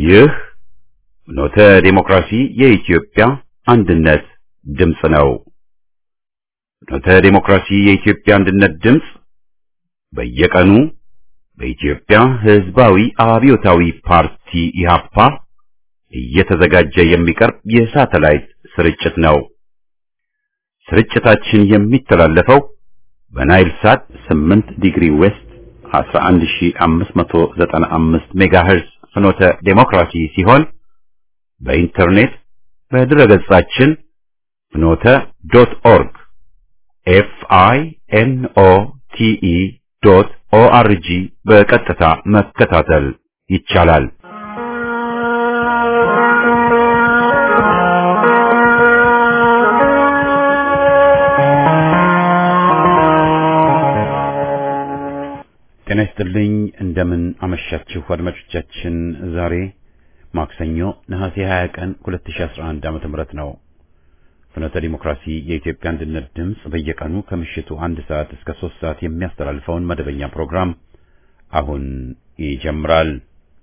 ይህ ፍኖተ ዲሞክራሲ የኢትዮጵያ አንድነት ድምፅ ነው። ፍኖተ ዲሞክራሲ የኢትዮጵያ አንድነት ድምፅ በየቀኑ በኢትዮጵያ ሕዝባዊ አብዮታዊ ፓርቲ ኢህአፓ እየተዘጋጀ የሚቀርብ የሳተላይት ስርጭት ነው። ስርጭታችን የሚተላለፈው በናይል ሳት 8 ዲግሪ ዌስት 11595 ሜጋሄርዝ ፍኖተ ዴሞክራሲ ሲሆን በኢንተርኔት በድረገጻችን ፍኖተ ዶት ኦርግ ኤፍ አይ ኤን ኦ ቲ ኢ ዶት ኦ አር ጂ በቀጥታ መከታተል ይቻላል። ጤና ይስጥልኝ። እንደምን አመሻችሁ አድማጮቻችን። ዛሬ ማክሰኞ ነሐሴ 20 ቀን 2011 ዓመተ ምህረት ነው። ፍኖተ ዲሞክራሲ የኢትዮጵያ አንድነት ድምፅ በየቀኑ ከምሽቱ አንድ ሰዓት እስከ ሶስት ሰዓት የሚያስተላልፈውን መደበኛ ፕሮግራም አሁን ይጀምራል።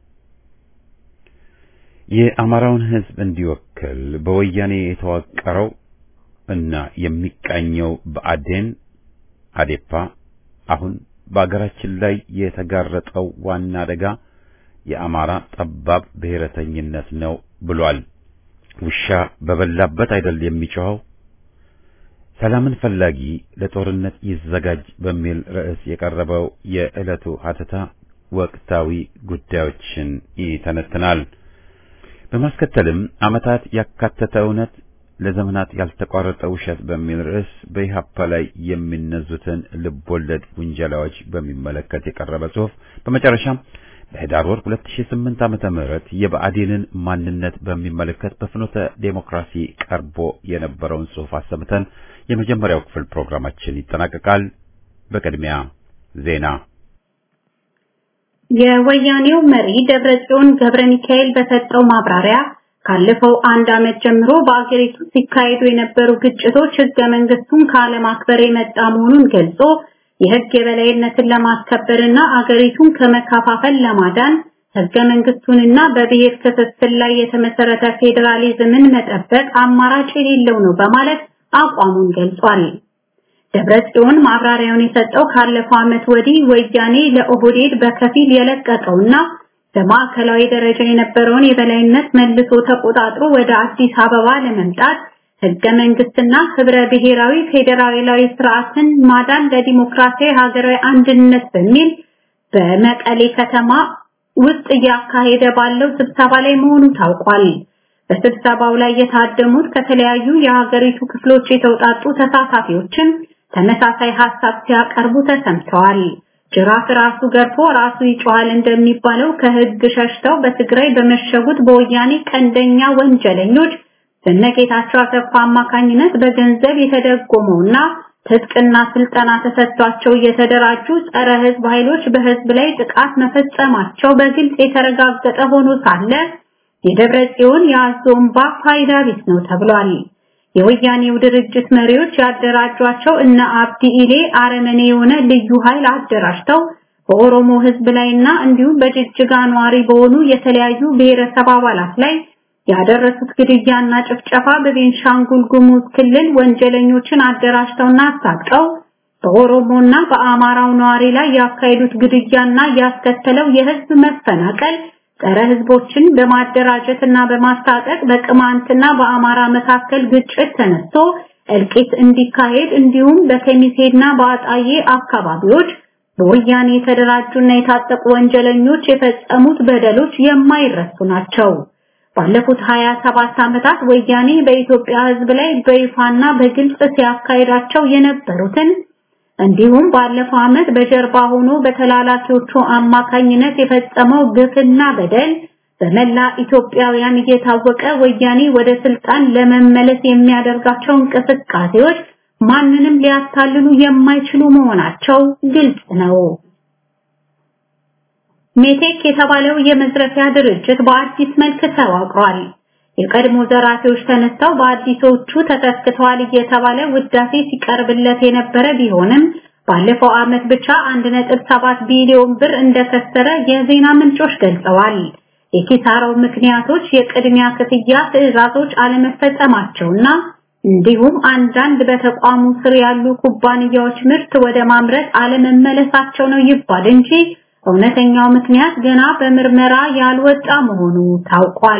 የአማራውን ሕዝብ እንዲወክል በወያኔ የተዋቀረው እና የሚቃኘው ብአዴን አዴፓ አሁን በአገራችን ላይ የተጋረጠው ዋና አደጋ የአማራ ጠባብ ብሔረተኝነት ነው ብሏል። ውሻ በበላበት አይደል የሚጮኸው? ሰላምን ፈላጊ ለጦርነት ይዘጋጅ በሚል ርዕስ የቀረበው የዕለቱ ሀተታ ወቅታዊ ጉዳዮችን ይተነትናል። በማስከተልም ዓመታት ያካተተ እውነት ለዘመናት ያልተቋረጠ ውሸት በሚል ርዕስ በኢህአፓ ላይ የሚነዙትን ልቦለድ ውንጀላዎች በሚመለከት የቀረበ ጽሑፍ፣ በመጨረሻም በህዳር ወር 2008 ዓመተ ምህረት የብአዴንን ማንነት በሚመለከት በፍኖተ ዴሞክራሲ ቀርቦ የነበረውን ጽሑፍ አሰምተን የመጀመሪያው ክፍል ፕሮግራማችን ይጠናቀቃል። በቅድሚያ ዜና። የወያኔው መሪ ደብረጽዮን ገብረ ሚካኤል በሰጠው ማብራሪያ ካለፈው አንድ ዓመት ጀምሮ በአገሪቱ ሲካሄዱ የነበሩ ግጭቶች ህገ መንግስቱን ካለማክበር የመጣ መሆኑን ገልጾ የህግ የበላይነትን ለማስከበርና አገሪቱን ከመከፋፈል ለማዳን ህገ መንግስቱንና በብሔር ክፍፍል ላይ የተመሰረተ ፌዴራሊዝምን መጠበቅ አማራጭ የሌለው ነው በማለት አቋሙን ገልጿል። ደብረጽዮን ማብራሪያውን የሰጠው ካለፈው ዓመት ወዲህ ወያኔ ለኦህዴድ በከፊል የለቀቀውና በማዕከላዊ ደረጃ የነበረውን የበላይነት መልሶ ተቆጣጥሮ ወደ አዲስ አበባ ለመምጣት ህገ መንግስትና ህብረ ብሔራዊ ፌዴራላዊ ስርዓትን ማዳን ለዲሞክራሲያዊ ሀገራዊ አንድነት በሚል በመቀሌ ከተማ ውስጥ እያካሄደ ባለው ስብሰባ ላይ መሆኑ ታውቋል። በስብሰባው ላይ የታደሙት ከተለያዩ የሀገሪቱ ክፍሎች የተውጣጡ ተሳታፊዎችም ተመሳሳይ ሀሳብ ሲያቀርቡ ተሰምተዋል። ጅራፍ ራሱ ገርፎ ራሱ ይጮሃል እንደሚባለው ከህግ ሸሽተው በትግራይ በመሸጉት በወያኔ ቀንደኛ ወንጀለኞች በነጌታቸው አሰፋ አማካኝነት በገንዘብ የተደጎመውና ትጥቅና ስልጠና ተሰጥቷቸው የተደራጁ ጸረ ህዝብ ኃይሎች በህዝብ ላይ ጥቃት መፈጸማቸው በግልጽ የተረጋገጠ ሆኖ ሳለ የደብረ ጽዮን የአዞምባ ፋይዳ ቢስ ነው ተብሏል። የወያኔው ድርጅት መሪዎች ያደራጇቸው እነ አብዲ ኢሌ አረመኔ የሆነ ልዩ ኃይል አደራጅተው በኦሮሞ ህዝብ ላይና እንዲሁም በጅጅጋ ነዋሪ በሆኑ የተለያዩ ብሔረሰብ አባላት ላይ ያደረሱት ግድያና ጭፍጨፋ በቤንሻንጉል ጉሙዝ ክልል ወንጀለኞችን አደራጅተውና አሳቀው በኦሮሞና በአማራው ነዋሪ ላይ ያካሄዱት ግድያና ያስከተለው የህዝብ መፈናቀል ጸረ ህዝቦችን በማደራጀትና በማስታጠቅ በቅማንትና በአማራ መካከል ግጭት ተነስቶ እልቂት እንዲካሄድ እንዲሁም በከሚሴና በአጣዬ አካባቢዎች በወያኔ የተደራጁና የታጠቁ ወንጀለኞች የፈጸሙት በደሎች የማይረሱ ናቸው። ባለፉት 27 ዓመታት ወያኔ በኢትዮጵያ ህዝብ ላይ በይፋና በግልጽ ሲያካሂዳቸው የነበሩትን እንዲሁም ባለፈው ዓመት በጀርባ ሆኖ በተላላኪዎቹ አማካኝነት የፈጸመው ግፍና በደል በመላ ኢትዮጵያውያን እየታወቀ ወያኔ ወደ ስልጣን ለመመለስ የሚያደርጋቸው እንቅስቃሴዎች ማንንም ሊያታልሉ የማይችሉ መሆናቸው ግልጽ ነው። ሜቴክ የተባለው የመዝረፊያ ድርጅት በአዲስ መልክ ተዋቅሯል። የቀድሞ ዘራፊዎች ተነስተው በአዲሶቹ ተተክተዋል እየተባለ ውዳሴ ሲቀርብለት የነበረ ቢሆንም ባለፈው ዓመት ብቻ 1.7 ቢሊዮን ብር እንደከሰረ የዜና ምንጮች ገልጸዋል። የኪሳራው ምክንያቶች የቅድሚያ ክፍያ ትዕዛዞች አለመፈጸማቸውና እንዲሁም አንዳንድ በተቋሙ ስር ያሉ ኩባንያዎች ምርት ወደ ማምረት አለመመለሳቸው ነው ይባል እንጂ እውነተኛው ምክንያት ገና በምርመራ ያልወጣ መሆኑ ታውቋል።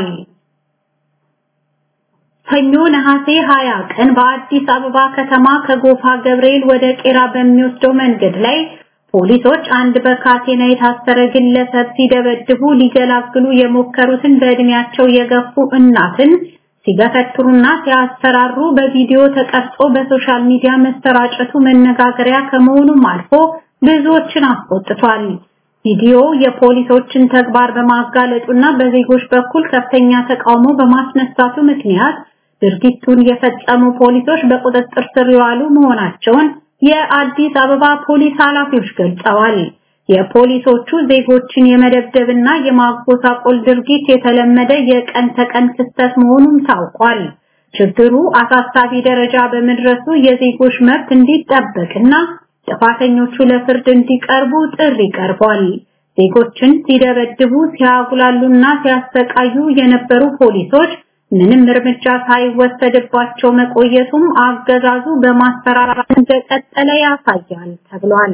ሰኞ ነሐሴ 20 ቀን በአዲስ አበባ ከተማ ከጎፋ ገብርኤል ወደ ቄራ በሚወስደው መንገድ ላይ ፖሊሶች አንድ በካቴና የታሰረ ግለሰብ ሲደበድቡ ሊገላግሉ የሞከሩትን በእድሜያቸው የገፉ እናትን ሲገፈትሩና ሲያስፈራሩ በቪዲዮ ተቀርጾ በሶሻል ሚዲያ መሰራጨቱ መነጋገሪያ ከመሆኑም አልፎ ብዙዎችን አስቆጥቷል። ቪዲዮ የፖሊሶችን ተግባር በማጋለጡና በዜጎች በኩል ከፍተኛ ተቃውሞ በማስነሳቱ ምክንያት ድርጊቱን የፈጸሙ ፖሊሶች በቁጥጥር ስር የዋሉ መሆናቸውን የአዲስ አበባ ፖሊስ ኃላፊዎች ገልጸዋል። የፖሊሶቹ ዜጎችን የመደብደብና የማጎሳቆል ድርጊት የተለመደ የቀን ተቀን ክስተት መሆኑም ታውቋል። ችግሩ አሳሳቢ ደረጃ በመድረሱ የዜጎች መብት እንዲጠበቅና ጥፋተኞቹ ለፍርድ እንዲቀርቡ ጥሪ ቀርቧል። ዜጎችን ሲደበድቡ፣ ሲያጉላሉና ሲያሰቃዩ የነበሩ ፖሊሶች ምንም እርምጃ ሳይወሰድባቸው መቆየቱም አገዛዙ በማስፈራራት እንደቀጠለ ያሳያል ተብሏል።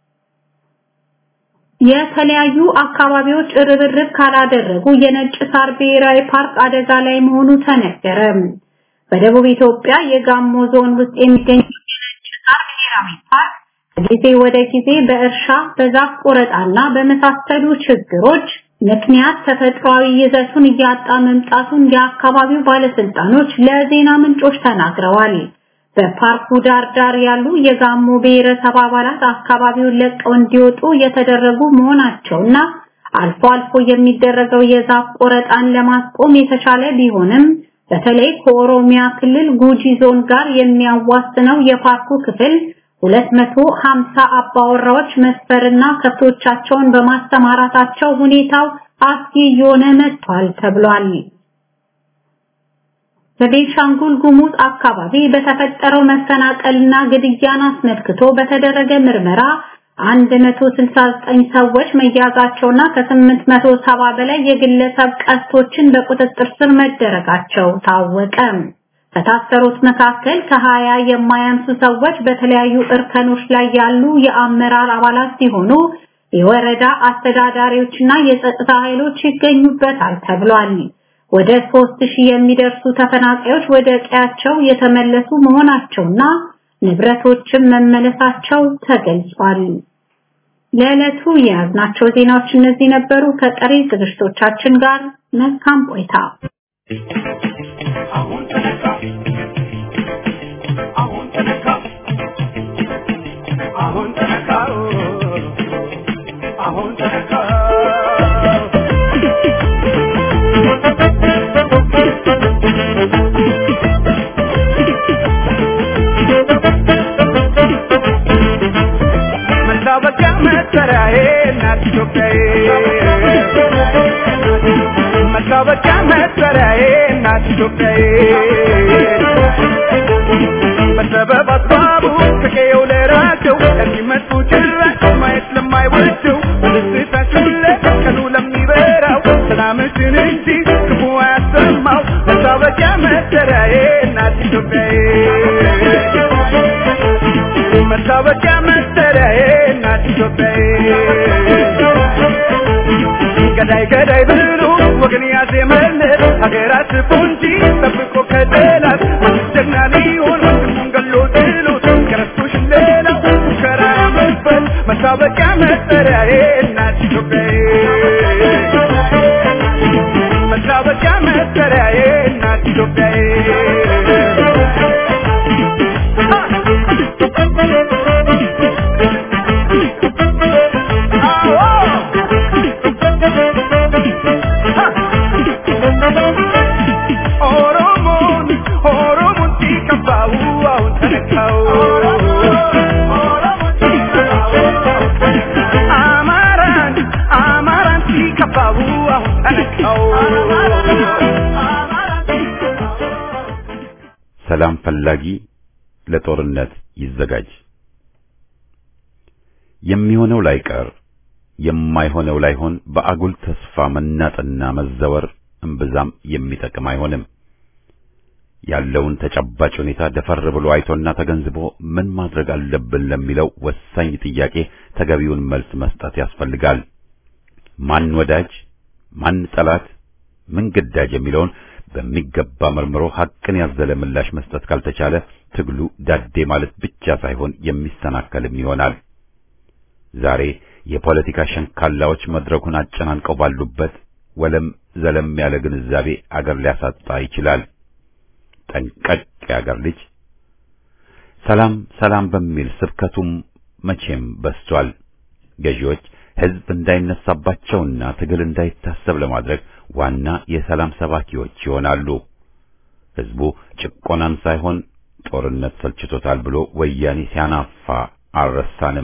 የተለያዩ አካባቢዎች ርብርብ ካላደረጉ የነጭ ሳር ብሔራዊ ፓርክ አደጋ ላይ መሆኑ ተነገረ። በደቡብ ኢትዮጵያ የጋሞ ዞን ውስጥ የሚገኝ የነጭ ሳር ብሔራዊ ፓርክ ከጊዜ ወደ ጊዜ በእርሻ በዛፍ ቆረጣና በመሳሰሉ ችግሮች ምክንያት ተፈጥሯዊ ይዘቱን እያጣ መምጣቱን የአካባቢው ባለስልጣኖች ለዜና ምንጮች ተናግረዋል። በፓርኩ ዳር ዳር ያሉ የጋሞ ብሔረሰብ አባላት አካባቢውን ለቀው እንዲወጡ የተደረጉ መሆናቸውና አልፎ አልፎ የሚደረገው የዛፍ ቆረጣን ለማስቆም የተቻለ ቢሆንም በተለይ ከኦሮሚያ ክልል ጉጂ ዞን ጋር የሚያዋስነው የፓርኩ ክፍል 250 አባወራዎች መስፈርና ከብቶቻቸውን በማስተማራታቸው ሁኔታው አስጊ እየሆነ መጥቷል ተብሏል። በቤንሻንጉል ጉሙዝ አካባቢ በተፈጠረው መፈናቀልና ግድያን አስመልክቶ በተደረገ ምርመራ 169 ሰዎች መያዛቸውና ከ870 በላይ የግለሰብ ቀስቶችን በቁጥጥር ስር መደረጋቸው ታወቀ። ከታሰሩት መካከል ከ20 የማያንሱ ሰዎች በተለያዩ እርከኖች ላይ ያሉ የአመራር አባላት ሲሆኑ የወረዳ አስተዳዳሪዎችና የጸጥታ ኃይሎች ይገኙበታል ተብሏል። ወደ 3000 የሚደርሱ ተፈናቃዮች ወደ ቀያቸው የተመለሱ መሆናቸውና ንብረቶችም መመለሳቸው ተገልጿል። ለዕለቱ የያዝናቸው ዜናዎች እነዚህ ነበሩ። ከቀሪ ዝግጅቶቻችን ጋር መልካም ቆይታ። አሁን ተነካ አሁን ተነካ አሁን ተነካ አሁን ተነካ መታወቂያ መሰሪያዬ እናት ኢትዮጵያዬ መታወቂያ መሰሪያዬ እናት ኢትዮጵያዬ በሰበብ አስባቡ ከቀየው ለራቸው ለሚመጡ ጭራሽ ማየት ለማይወደው በደስታችሁ ቀኑ ለሚበራው ሰላምሽን እንጂ ክፉ አያሰማው መታወቂያ መሰሪያዬ እናት ኢትዮጵያዬ መታወቂያ መሰሪያዬ እናት ኢትዮጵያዬ ገዳይ ገዳይ ብሎ ወገን ያዜመለት ሀገራት ፖንጂ ጠብቆ ከጠላት ወንድ ጀግና ሊሆን ወንድሙን ገሎ ጥሎት ከረስቶሽ ሌላው ሙከራ መስበት መታወቂያ መጠሪያዬ እናት ኢትዮጵያዬ መታወቂያ መጠሪያዬ እናት ኢትዮጵያዬ ኦሮሞን ኦሮሞን ሲከፋው አሁን ተነካው አማራን አማራን ሲከፋው አሁን ተነካው ሰላም ፈላጊ ለጦርነት ይዘጋጅ። የሚሆነው ላይቀር የማይሆነው ላይሆን በአጉል ተስፋ መናጥና መዘወር እምብዛም የሚጠቅም አይሆንም። ያለውን ተጨባጭ ሁኔታ ደፈር ብሎ አይቶና ተገንዝቦ ምን ማድረግ አለብን ለሚለው ወሳኝ ጥያቄ ተገቢውን መልስ መስጠት ያስፈልጋል። ማን ወዳጅ፣ ማን ጠላት፣ ምን ግዳጅ የሚለውን በሚገባ መርምሮ ሐቅን ያዘለ ምላሽ መስጠት ካልተቻለ ትግሉ ዳዴ ማለት ብቻ ሳይሆን የሚሰናከልም ይሆናል። ዛሬ የፖለቲካ ሸንካላዎች መድረኩን አጨናንቀው ባሉበት ወለም ዘለም ያለ ግንዛቤ አገር ሊያሳጣ ይችላል። ጠንቀቅ የአገር ልጅ ሰላም ሰላም በሚል ስብከቱም መቼም በስቷል። ገዢዎች ሕዝብ እንዳይነሳባቸውና ትግል እንዳይታሰብ ለማድረግ ዋና የሰላም ሰባኪዎች ይሆናሉ። ሕዝቡ ጭቆናን ሳይሆን ጦርነት ሰልችቶታል ብሎ ወያኔ ሲያናፋ አልረሳንም።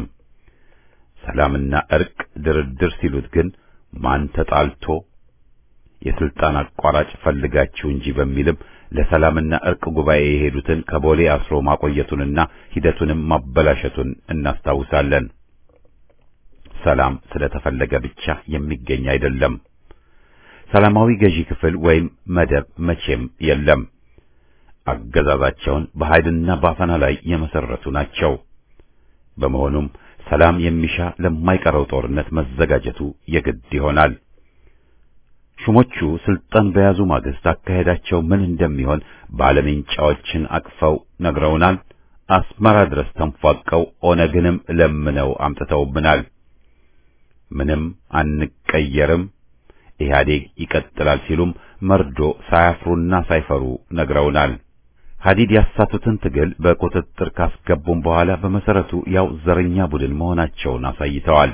ሰላምና እርቅ ድርድር ሲሉት ግን ማን ተጣልቶ የስልጣን አቋራጭ ፈልጋችሁ እንጂ በሚልም ለሰላምና እርቅ ጉባኤ የሄዱትን ከቦሌ አስሮ ማቆየቱንና ሂደቱንም ማበላሸቱን እናስታውሳለን። ሰላም ስለተፈለገ ብቻ የሚገኝ አይደለም። ሰላማዊ ገዢ ክፍል ወይም መደብ መቼም የለም። አገዛዛቸውን በኃይልና በአፈና ላይ የመሰረቱ ናቸው። በመሆኑም ሰላም የሚሻ ለማይቀረው ጦርነት መዘጋጀቱ የግድ ይሆናል። ሹሞቹ ስልጣን በያዙ ማግስት አካሄዳቸው ምን እንደሚሆን ባለሜንጫዎችን አቅፈው ነግረውናል። አስመራ ድረስ ተንፏቀው ኦነግንም ለምነው አምጥተውብናል። ምንም አንቀየርም፣ ኢህአዴግ ይቀጥላል ሲሉም መርዶ ሳያፍሩና ሳይፈሩ ነግረውናል። ሀዲድ ያሳቱትን ትግል በቁጥጥር ካስገቡም በኋላ በመሰረቱ ያው ዘረኛ ቡድን መሆናቸውን አሳይተዋል።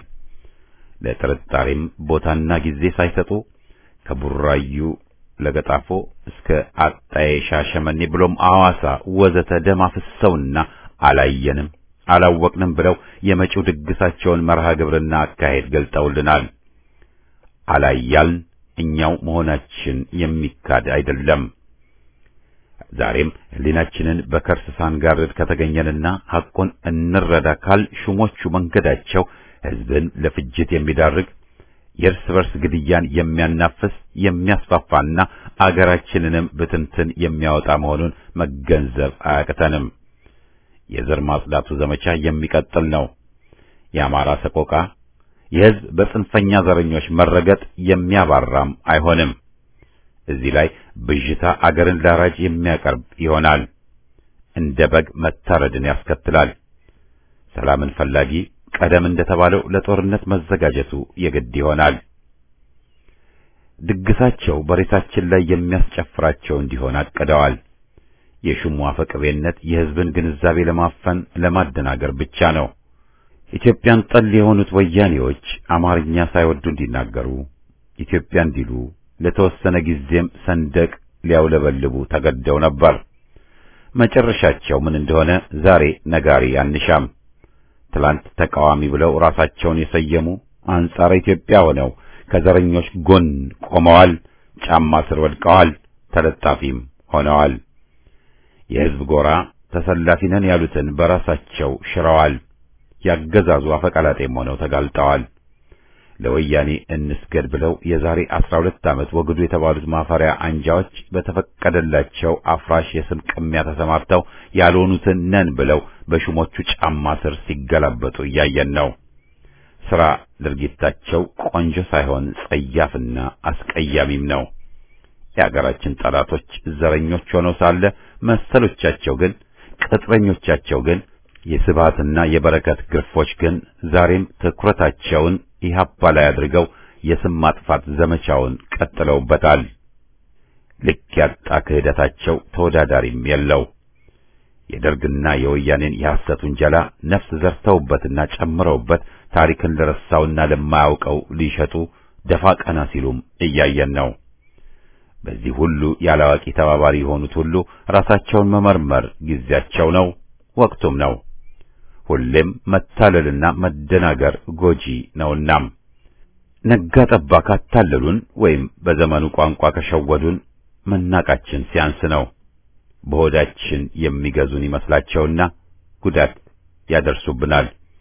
ለጥርጣሬም ቦታና ጊዜ ሳይሰጡ ከቡራዩ ለገጣፎ እስከ አጣዬ ሻሸመኔ ብሎም አዋሳ ወዘተ ደም አፍሰውና አላየንም አላወቅንም ብለው የመጪው ድግሳቸውን መርሃ ግብርና አካሄድ ገልጠውልናል። አላያልን እኛው መሆናችን የሚካድ አይደለም። ዛሬም ሕሊናችንን በከርስ ሳንጋርድ ከተገኘንና ሐቁን እንረዳ ካል ሹሞቹ መንገዳቸው ሕዝብን ለፍጅት የሚዳርግ የእርስ በርስ ግድያን የሚያናፍስ የሚያስፋፋና አገራችንንም ብትንትን የሚያወጣ መሆኑን መገንዘብ አያቅተንም። የዘር ማጽዳቱ ዘመቻ የሚቀጥል ነው። የአማራ ሰቆቃ የሕዝብ በጽንፈኛ ዘረኞች መረገጥ የሚያባራም አይሆንም። እዚህ ላይ ብዥታ አገርን ላራጅ የሚያቀርብ ይሆናል። እንደ በግ መታረድን ያስከትላል። ሰላምን ፈላጊ ቀደም እንደተባለው ለጦርነት መዘጋጀቱ የግድ ይሆናል። ድግሳቸው በሬሳችን ላይ የሚያስጨፍራቸው እንዲሆን አቅደዋል። የሹሙ አፈቅቤነት የሕዝብን ግንዛቤ ለማፈን ለማደናገር ብቻ ነው። ኢትዮጵያን ጠል የሆኑት ወያኔዎች አማርኛ ሳይወዱ እንዲናገሩ ኢትዮጵያ እንዲሉ ለተወሰነ ጊዜም ሰንደቅ ሊያውለበልቡ ተገደው ነበር። መጨረሻቸው ምን እንደሆነ ዛሬ ነጋሪ አንሻም። ትላንት ተቃዋሚ ብለው ራሳቸውን የሰየሙ አንጻረ ኢትዮጵያ ሆነው ከዘረኞች ጎን ቆመዋል። ጫማ ስር ወድቀዋል። ተለጣፊም ሆነዋል። የሕዝብ ጎራ ተሰላፊ ነን ያሉትን በራሳቸው ሽረዋል። ያገዛዙ አፈቀላጤም ሆነው ተጋልጠዋል። ለወያኔ እንስገድ ብለው የዛሬ አስራ ሁለት ዓመት ወግዱ የተባሉት ማፈሪያ አንጃዎች በተፈቀደላቸው አፍራሽ የስም ቅሚያ ተሰማርተው ያልሆኑትን ነን ብለው በሹሞቹ ጫማ ስር ሲገላበጡ እያየን ነው። ስራ ድርጊታቸው ቆንጆ ሳይሆን ጸያፍና አስቀያሚም ነው። የአገራችን ጠላቶች ዘረኞች ሆነው ሳለ መሰሎቻቸው ግን ቅጥረኞቻቸው ግን የስብሃትና የበረከት ግርፎች ግን ዛሬም ትኩረታቸውን ኢህአፓ ላይ አድርገው የስም ማጥፋት ዘመቻውን ቀጥለውበታል። ልክ ያጣ ክህደታቸው ተወዳዳሪም የለው። የደርግና የወያኔን የሐሰት ውንጀላ ነፍስ ዘርተውበትና ጨምረውበት ታሪክን ለረሳውና ለማያውቀው ሊሸጡ ደፋ ቀና ሲሉም እያየን ነው። በዚህ ሁሉ ያላዋቂ ተባባሪ የሆኑት ሁሉ ራሳቸውን መመርመር ጊዜያቸው ነው፣ ወቅቱም ነው። ሁሌም መታለልና መደናገር ጎጂ ነውናም ነጋ ጠባ ካታለሉን ወይም በዘመኑ ቋንቋ ከሸወዱን መናቃችን ሲያንስ ነው። በሆዳችን የሚገዙን ይመስላቸውና ጉዳት ያደርሱብናል።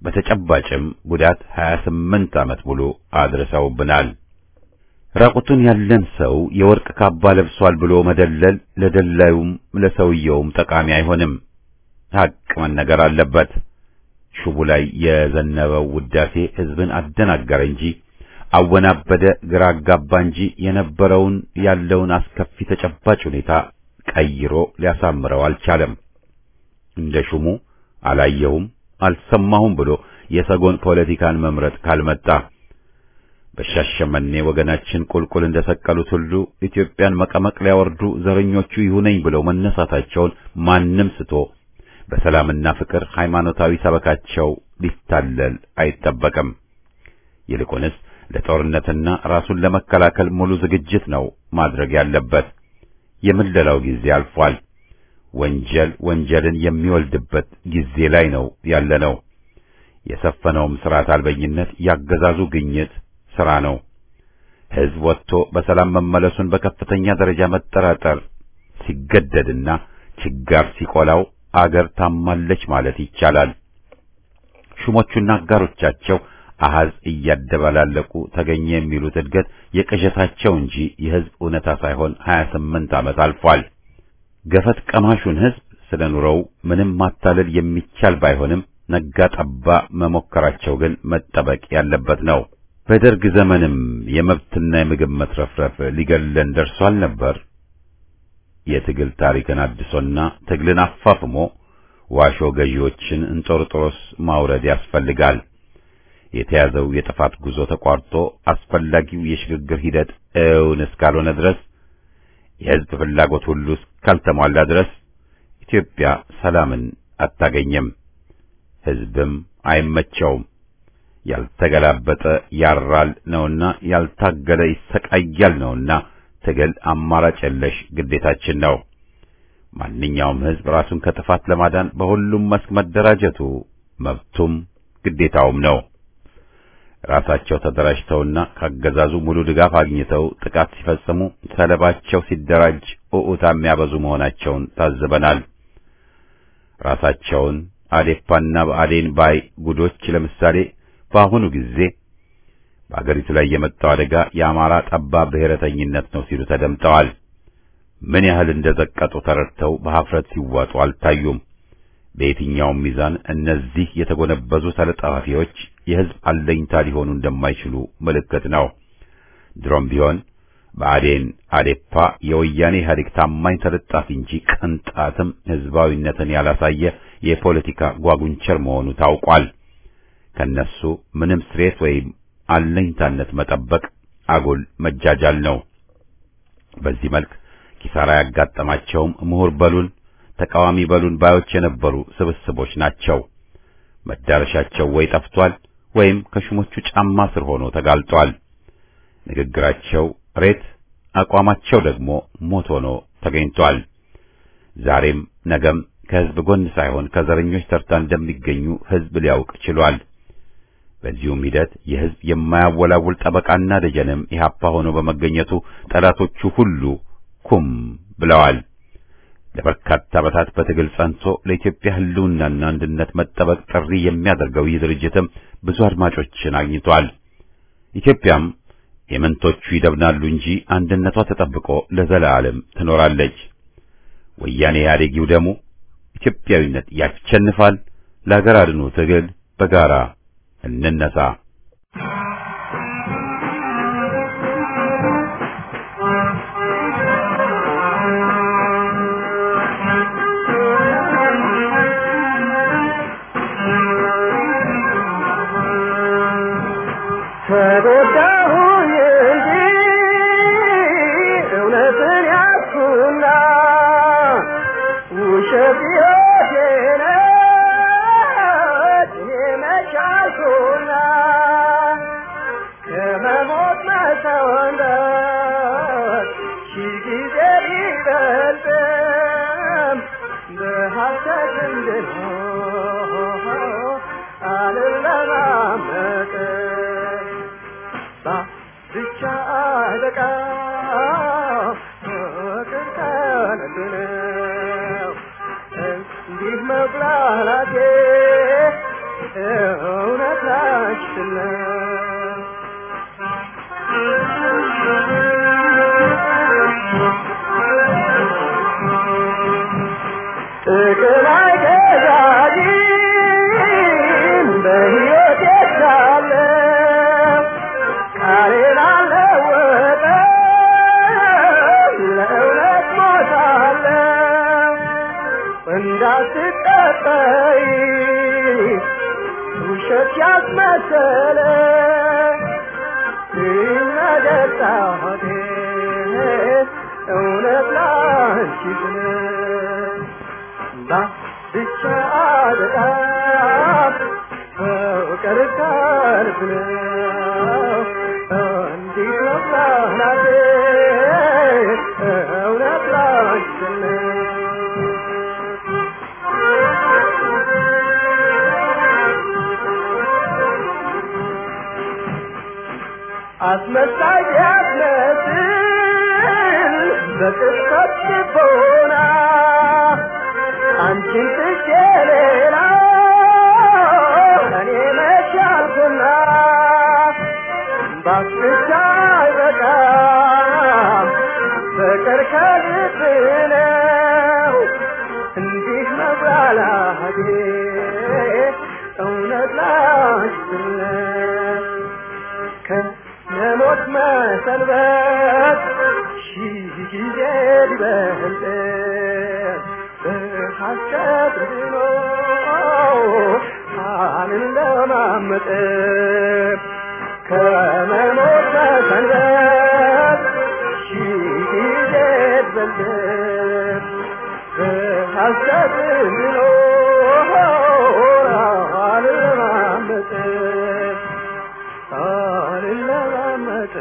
በተጨባጭም ጉዳት 28 ዓመት ሙሉ አድርሰውብናል። ራቁቱን ያለን ሰው የወርቅ ካባ ለብሷል ብሎ መደለል ለደላዩም ለሰውየውም ጠቃሚ አይሆንም። ሐቅ መነገር አለበት። ሹቡ ላይ የዘነበው ውዳሴ ሕዝብን አደናገረ እንጂ አወናበደ፣ ግራ አጋባ እንጂ የነበረውን ያለውን አስከፊ ተጨባጭ ሁኔታ ቀይሮ ሊያሳምረው አልቻለም። እንደ ሹሙ አላየሁም አልሰማሁም ብሎ የሰጎን ፖለቲካን መምረጥ ካልመጣ በሻሸመኔ ወገናችን ቁልቁል እንደሰቀሉት ሁሉ ኢትዮጵያን መቀመቅ ሊያወርዱ ዘረኞቹ ይሁነኝ ብለው መነሳታቸውን ማንም ስቶ በሰላምና ፍቅር ሃይማኖታዊ ሰበካቸው ሊታለል አይጠበቅም። ይልቁንስ ለጦርነትና ራሱን ለመከላከል ሙሉ ዝግጅት ነው ማድረግ ያለበት። የምለላው ጊዜ አልፏል። ወንጀል ወንጀልን የሚወልድበት ጊዜ ላይ ነው ያለነው። የሰፈነውም ስርዓት አልበኝነት ያገዛዙ ግኝት ስራ ነው። ሕዝብ ወጥቶ በሰላም መመለሱን በከፍተኛ ደረጃ መጠራጠር ሲገደድና ችጋር ሲቆላው አገር ታማለች ማለት ይቻላል። ሹሞቹና አጋሮቻቸው አሃዝ እያደባላለቁ ተገኘ የሚሉት እድገት የቅዠታቸው እንጂ የሕዝብ እውነታ ሳይሆን 28 ዓመት አልፏል። ገፈት ቀማሹን ሕዝብ ስለ ኑሮው ምንም ማታለል የሚቻል ባይሆንም ነጋ ጠባ መሞከራቸው ግን መጠበቅ ያለበት ነው። በደርግ ዘመንም የመብትና የምግብ መትረፍረፍ ሊገለን ደርሷል ነበር። የትግል ታሪክን አድሶና ትግልን አፋፍሞ ዋሾ ገዢዎችን እንጦርጦሮስ ማውረድ ያስፈልጋል። የተያዘው የጥፋት ጉዞ ተቋርጦ አስፈላጊው የሽግግር ሂደት እውን እስካልሆነ ድረስ የሕዝብ ፍላጎት ሁሉ እስካልተሟላ ድረስ ኢትዮጵያ ሰላምን አታገኝም፣ ሕዝብም አይመቸውም። ያልተገላበጠ ያራል ነውና ያልታገለ ይሰቃያል ነውና ትግል አማራጭ የለሽ ግዴታችን ነው። ማንኛውም ሕዝብ ራሱን ከጥፋት ለማዳን በሁሉም መስክ መደራጀቱ መብቱም ግዴታውም ነው። ራሳቸው ተደራጅተውና ካገዛዙ ሙሉ ድጋፍ አግኝተው ጥቃት ሲፈጽሙ ሰለባቸው ሲደራጅ ኡኡታ የሚያበዙ መሆናቸውን ታዝበናል። ራሳቸውን አዴፓና በአዴን ባይ ጉዶች ለምሳሌ በአሁኑ ጊዜ በአገሪቱ ላይ የመጣው አደጋ የአማራ ጠባብ ብሔረተኝነት ነው ሲሉ ተደምጠዋል። ምን ያህል እንደዘቀጡ ተረድተው በኀፍረት ሲዋጡ አልታዩም። በየትኛውም ሚዛን እነዚህ የተጎነበዙ ተለጣፊዎች የሕዝብ አለኝታ ሊሆኑ እንደማይችሉ ምልክት ነው። ድሮም ቢሆን በአዴን አዴፓ የወያኔ ኢህአዴግ ታማኝ ተለጣፊ እንጂ ቅንጣትም ሕዝባዊነትን ያላሳየ የፖለቲካ ጓጉንቸር መሆኑ ታውቋል። ከነሱ ምንም ስሬት ወይም አለኝታነት መጠበቅ አጉል መጃጃል ነው። በዚህ መልክ ኪሳራ ያጋጠማቸውም ምሁር በሉን ተቃዋሚ በሉን ባዮች የነበሩ ስብስቦች ናቸው። መዳረሻቸው ወይ ጠፍቷል ወይም ከሹሞቹ ጫማ ስር ሆኖ ተጋልጧል። ንግግራቸው ሬት፣ አቋማቸው ደግሞ ሞት ሆኖ ተገኝቷል። ዛሬም ነገም ከሕዝብ ጎን ሳይሆን ከዘረኞች ተርታ እንደሚገኙ ሕዝብ ሊያውቅ ችሏል። በዚሁም ሂደት የሕዝብ የማያወላውል ጠበቃና ደጀንም ኢህአፓ ሆኖ በመገኘቱ ጠላቶቹ ሁሉ ኩም ብለዋል። ለበርካታ ዓመታት በትግል ጸንቶ ለኢትዮጵያ ሕልውናና አንድነት መጠበቅ ጥሪ የሚያደርገው ይህ ድርጅትም ብዙ አድማጮችን አግኝቷል። ኢትዮጵያም የመንቶቹ ይደብናሉ እንጂ አንድነቷ ተጠብቆ ለዘላለም ትኖራለች። ወያኔ ኢህአዴጊው ደግሞ ኢትዮጵያዊነት ያሸንፋል። ለሀገር አድኖ ትግል በጋራ እንነሳ። ተጎዳሁኝ እንጂ እውነትን ያዝኩና ውሸት ሕይወቴ ነች እኔ መች አልኩና ከመሞት መሰወንበት ሺህ ጊዜ ቢበልጥም በሐሰት እንድኖር አልለማመጥም ብቻ አለቃ ፍቅር ከንቱ ነው እንዲህ መብላላቴ ጥቅም አይገዛኝም በሕይወቴ ሳለሁ ቃሌን አልለወጥም ለእውነት ሞታለሁ እንዳትጠጠይ ውሸት ያስመሰለ ነገር ጣቴ እውነት ላንቺ ስለ ብቻ በጣም ፍቅር ከልብ ነው እንዲህ መብላቴ እውነት ላንቺ ነው አስመሳይ ቢያስመስል በቅጽበት ልቦና አንቺን ትቼ ሌላ እኔ መቻልኩና ባስቻ አይበቃም ፍቅር ከልብ ነው እንዲህ መብላላቴ እውነት ላንችነት ከመሞት መሰንበት ሺህ ጊዜ ሊበልጥ በሐሰት ድኖ አልለማመጥ ከመሞት መሰንበት ሺህ ጊዜ ሊበልጥ በሐሰት ድኖ አልለማመጥ አልለማመጥ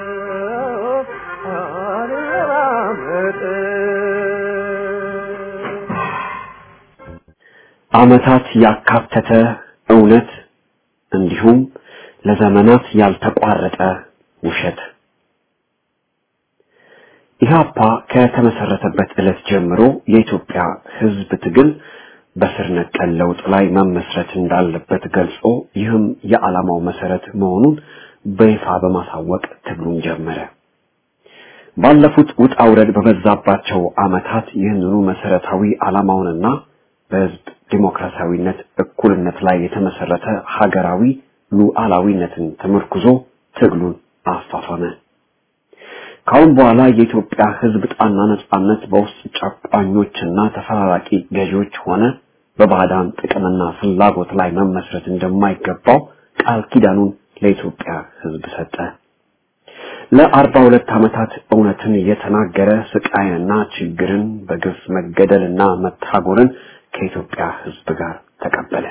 አልለማመጥ ዓመታት ያካተተ እውነት እንዲሁም ለዘመናት ያልተቋረጠ ውሸት ኢህአፓ ከተመሰረተበት ዕለት ጀምሮ የኢትዮጵያ ሕዝብ ትግል በስር ነቀል ለውጥ ላይ መመስረት እንዳለበት ገልጾ ይህም የዓላማው መሰረት መሆኑን በይፋ በማሳወቅ ትግሉን ጀመረ። ባለፉት ውጣ ውረድ በበዛባቸው ዓመታት ይህንኑ መሰረታዊ ዓላማውንና በህዝብ ዲሞክራሲያዊነት፣ እኩልነት ላይ የተመሰረተ ሀገራዊ ሉዓላዊነትን ተመርኩዞ ትግሉን አፋፈመ። ካሁን በኋላ የኢትዮጵያ ህዝብ ጣና ነጻነት በውስጥ ጨቋኞችና ተፈራራቂ ገዢዎች ሆነ በባዕዳን ጥቅምና ፍላጎት ላይ መመስረት እንደማይገባው ቃል ኪዳኑን ለኢትዮጵያ ህዝብ ሰጠ። ለአርባ ሁለት ዓመታት እውነትን የተናገረ ስቃይንና ችግርን በግፍ መገደልና መታጎርን ከኢትዮጵያ ህዝብ ጋር ተቀበለ።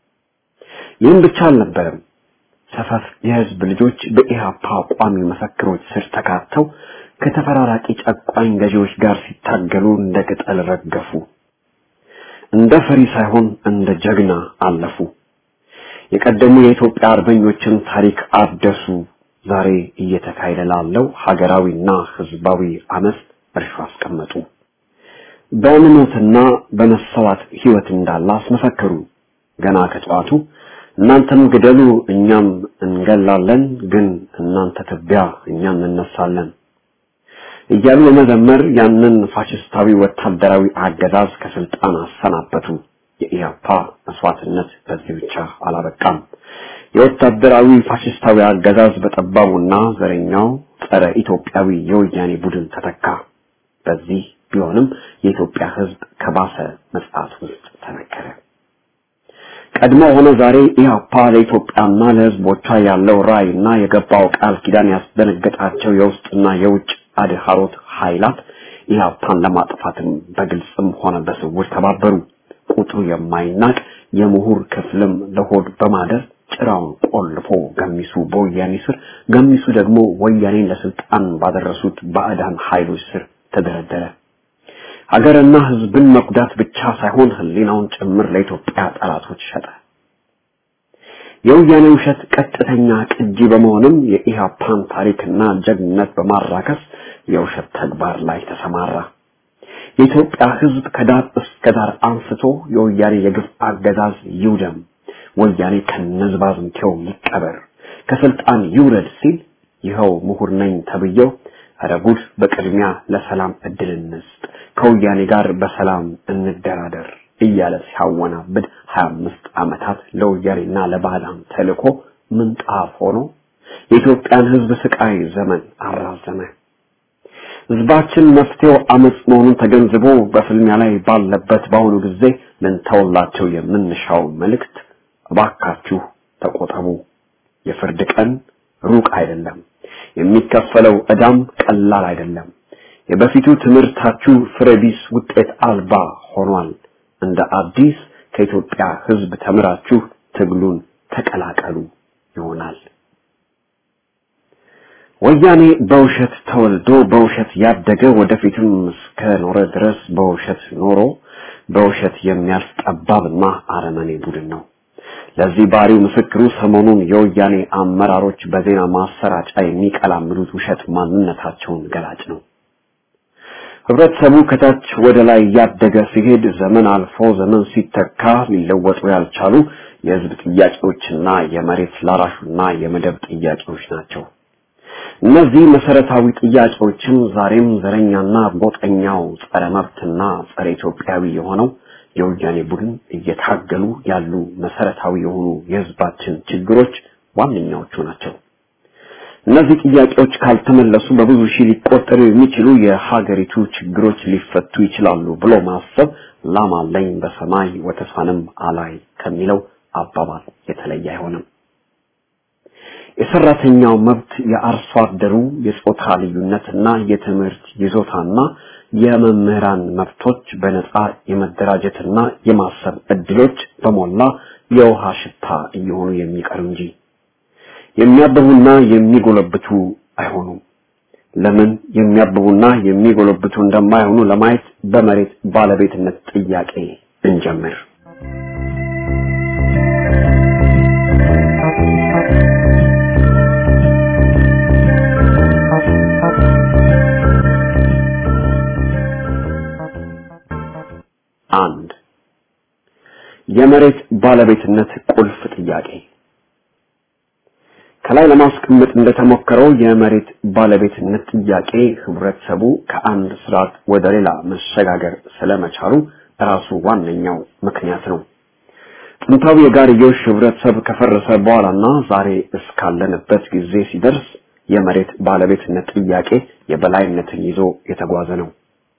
ይህም ብቻ አልነበረም። ሰፈፍ የህዝብ ልጆች በኢህአፓ ቋሚ መፈክሮች ስር ተካተው ከተፈራራቂ ጨቋኝ ገዢዎች ጋር ሲታገሉ እንደ ቅጠል ረገፉ። እንደ ፈሪ ሳይሆን እንደ ጀግና አለፉ። የቀደሙ የኢትዮጵያ አርበኞችን ታሪክ አደሱ። ዛሬ እየተካሄደ ላለው ሀገራዊና ህዝባዊ አመፅ እርሾ አስቀመጡ። በእምነትና በመሰዋት ህይወት እንዳለ አስመሰከሩ። ገና ከጠዋቱ እናንተም ግደሉ እኛም እንገላለን፣ ግን እናንተ ትቢያ እኛም እንነሳለን እያሉ በመዘመር ያንን ፋሽስታዊ ወታደራዊ አገዛዝ ከስልጣን አሰናበቱ። የኢያፓ መስዋዕትነት በዚህ ብቻ አላበቃም። የወታደራዊ ፋሽስታዊ አገዛዝ በጠባቡና ዘረኛው ጸረ ኢትዮጵያዊ የወያኔ ቡድን ተተካ። በዚህ ቢሆንም የኢትዮጵያ ህዝብ ከባሰ መጽዓት ውስጥ ተነከረ። ቀድሞ ሆነ ዛሬ ኢህአፓ ለኢትዮጵያና ለህዝቦቿ ያለው ራዕይና የገባው ቃል ኪዳን ያስደነገጣቸው የውስጥና የውጭ አድሃሮት ኃይላት ኢህአፓን ለማጥፋትም በግልጽም ሆነ በስውር ተባበሩ። ቁጥሩ የማይናቅ የምሁር ክፍልም ለሆድ በማደር ጭራውን ቆልፎ ገሚሱ በወያኔ ስር፣ ገሚሱ ደግሞ ወያኔን ለስልጣን ባደረሱት ባዕዳን ኃይሎች ስር ተደረደረ። ሀገርና ህዝብን መጉዳት ብቻ ሳይሆን ህሊናውን ጭምር ለኢትዮጵያ ጠላቶች ሸጠ። የወያኔ ውሸት ቀጥተኛ ቅጂ በመሆንም የኢህአፓን ታሪክና ጀግንነት በማራከስ የውሸት ተግባር ላይ ተሰማራ። የኢትዮጵያ ህዝብ ከዳር እስከ ዳር አንስቶ የወያኔ የግፍ አገዛዝ ይውደም፣ ወያኔ ከነዝባዝንኬው ይቀበር ከስልጣን ይውረድ ሲል ይኸው ምሁር ነኝ ተብዬው ኧረ ጉድ በቅድሚያ ለሰላም እድል እንስጥ ከወያኔ ጋር በሰላም እንደራደር እያለ ሲያወናብድ 25 ዓመታት ለወያኔና ለባዕዳን ተልኮ ምንጣፍ ሆኖ የኢትዮጵያን ሕዝብ ስቃይ ዘመን አራዘመ። ሕዝባችን መፍትሄው አመጽ መሆኑን ተገንዝቦ በፍልሚያ ላይ ባለበት በአሁኑ ጊዜ ልንተውላቸው የምንሻው መልእክት እባካችሁ ተቆጠቡ። የፍርድ ቀን ሩቅ አይደለም። የሚከፈለው ዕዳም ቀላል አይደለም። የበፊቱ ትምህርታችሁ ፍሬቢስ ውጤት አልባ ሆኗል። እንደ አዲስ ከኢትዮጵያ ሕዝብ ተምራችሁ ትግሉን ተቀላቀሉ ይሆናል። ወያኔ በውሸት ተወልዶ በውሸት ያደገ ወደፊትም እስከ ኖረ ድረስ በውሸት ኖሮ በውሸት የሚያልፍ ጠባብና አረመኔ ቡድን ነው። ለዚህ ባሪው ምስክሩ ሰሞኑን የወያኔ አመራሮች በዜና ማሰራጫ የሚቀላምዱት ውሸት ማንነታቸውን ገላጭ ነው። ህብረተሰቡ ከታች ወደ ላይ እያደገ ሲሄድ ዘመን አልፎ ዘመን ሲተካ ሊለወጡ ያልቻሉ የህዝብ ጥያቄዎችና የመሬት ላራሹና የመደብ ጥያቄዎች ናቸው። እነዚህ መሰረታዊ ጥያቄዎችም ዛሬም ዘረኛና ጎጠኛው ጸረ መብትና ጸረ ኢትዮጵያዊ የሆነው የወያኔ ቡድን እየታገሉ ያሉ መሰረታዊ የሆኑ የህዝባችን ችግሮች ዋነኛዎቹ ናቸው። እነዚህ ጥያቄዎች ካልተመለሱ በብዙ ሺህ ሊቆጠሩ የሚችሉ የሀገሪቱ ችግሮች ሊፈቱ ይችላሉ ብሎ ማሰብ ላም አለኝ በሰማይ ወተሳንም አላይ ከሚለው አባባል የተለየ አይሆንም። የሰራተኛው መብት፣ የአርሶ አደሩ የጾታ ልዩነትና የትምህርት ይዞታና የመምህራን መብቶች፣ በነጻ የመደራጀትና የማሰብ እድሎች በሞላ የውሃ ሽታ እየሆኑ የሚቀሩ እንጂ የሚያብቡና የሚጎለብቱ አይሆኑም። ለምን የሚያብቡና የሚጎለብቱ እንደማይሆኑ ለማየት በመሬት ባለቤትነት ጥያቄ እንጀምር። አንድ የመሬት ባለቤትነት ቁልፍ ጥያቄ ከላይ ለማስቀመጥ እንደተሞከረው የመሬት ባለቤትነት ጥያቄ ህብረተሰቡ ከአንድ ስርዓት ወደ ሌላ መሸጋገር ስለመቻሉ ራሱ ዋነኛው ምክንያት ነው። ጥንታዊ የጋርዮሽ ህብረተሰብ ከፈረሰ በኋላና ዛሬ እስካለንበት ጊዜ ሲደርስ የመሬት ባለቤትነት ጥያቄ የበላይነትን ይዞ የተጓዘ ነው።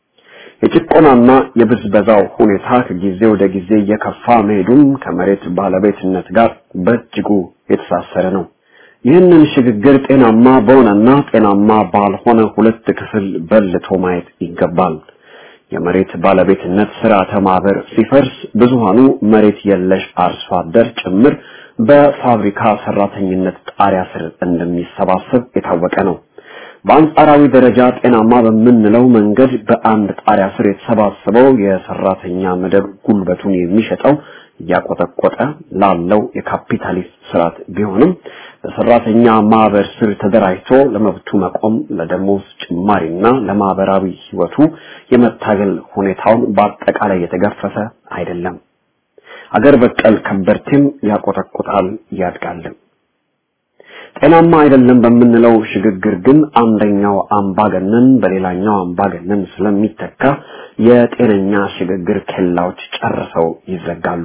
የጭቆናና የብዝበዛው ሁኔታ ከጊዜ ወደ ጊዜ እየከፋ መሄዱም ከመሬት ባለቤትነት ጋር በእጅጉ የተሳሰረ ነው። ይህንን ሽግግር ጤናማ በሆነና ጤናማ ባልሆነ ሁለት ክፍል በልቶ ማየት ይገባል። የመሬት ባለቤትነት ስርዓተ ማህበር ሲፈርስ ብዙሃኑ መሬት የለሽ አርሶ አደር ጭምር በፋብሪካ ሰራተኝነት ጣሪያ ስር እንደሚሰባሰብ የታወቀ ነው። በአንጻራዊ ደረጃ ጤናማ በምንለው መንገድ በአንድ ጣሪያ ስር የተሰባሰበው የሰራተኛ መደብ ጉልበቱን የሚሸጠው እያቆጠቆጠ ላለው የካፒታሊስት ስርዓት ቢሆንም በሰራተኛ ማህበር ስር ተደራጅቶ ለመብቱ መቆም ለደሞዝ ጭማሪና ለማህበራዊ ህይወቱ የመታገል ሁኔታውን በአጠቃላይ የተገፈፈ አይደለም። አገር በቀል ከበርቴም ያቆጠቁጣል ያድጋልም። ጤናማ አይደለም በምንለው ሽግግር ግን አንደኛው አምባገነን በሌላኛው አምባገነን ስለሚተካ የጤነኛ ሽግግር ኬላዎች ጨርሰው ይዘጋሉ።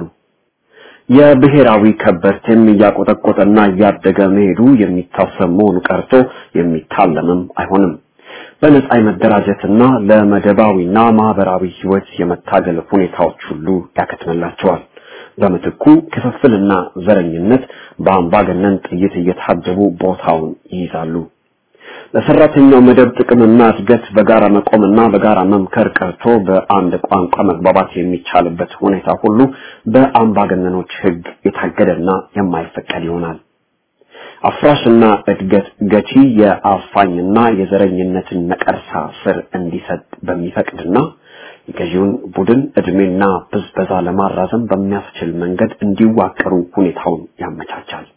የብሔራዊ ከበርቴም እያቆጠቆጠና እያደገ መሄዱ የሚታሰብ መሆኑ ቀርቶ የሚታለምም አይሆንም። በነጻ የመደራጀትና ለመደባዊና ማህበራዊ ህይወት የመታገል ሁኔታዎች ሁሉ ያከትምላቸዋል። በምትኩ ክፍፍልና ዘረኝነት በአምባገነን ጥይት እየታጀቡ ቦታውን ይይዛሉ። ለሰራተኛው መደብ ጥቅምና እድገት በጋራ መቆምና በጋራ መምከር ቀርቶ በአንድ ቋንቋ መግባባት የሚቻልበት ሁኔታ ሁሉ በአምባገነኖች ህግ የታገደና የማይፈቀድ ይሆናል። አፍራሽና እድገት ገቺ የአፋኝና የዘረኝነትን ነቀርሳ ስር እንዲሰጥ በሚፈቅድና የገዢውን ቡድን እድሜና ብዝበዛ ለማራዘም በሚያስችል መንገድ እንዲዋቀሩ ሁኔታውን ያመቻቻል።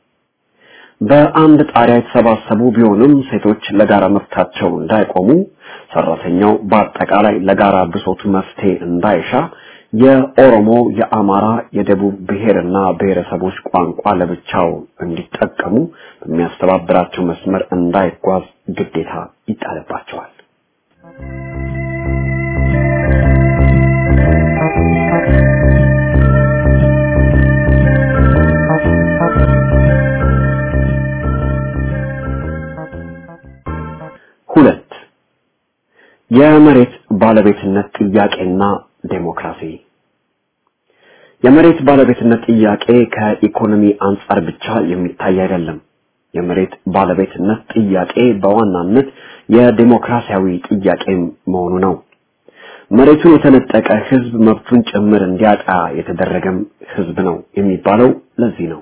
በአንድ ጣሪያ የተሰባሰቡ ቢሆንም ሴቶች ለጋራ መብታቸው እንዳይቆሙ፣ ሰራተኛው በአጠቃላይ ለጋራ ብሶቱ መፍትሄ እንዳይሻ፣ የኦሮሞ፣ የአማራ፣ የደቡብ ብሔርና ብሔረሰቦች ቋንቋ ለብቻው እንዲጠቀሙ በሚያስተባብራቸው መስመር እንዳይጓዝ ግዴታ ይጣልባቸዋል። ሁለት የመሬት ባለቤትነት ጥያቄና ዴሞክራሲ የመሬት ባለቤትነት ጥያቄ ከኢኮኖሚ አንጻር ብቻ የሚታይ አይደለም። የመሬት ባለቤትነት ጥያቄ በዋናነት የዴሞክራሲያዊ ጥያቄ መሆኑ ነው። መሬቱን የተነጠቀ ህዝብ መብቱን ጭምር እንዲያጣ የተደረገም ህዝብ ነው የሚባለው ለዚህ ነው።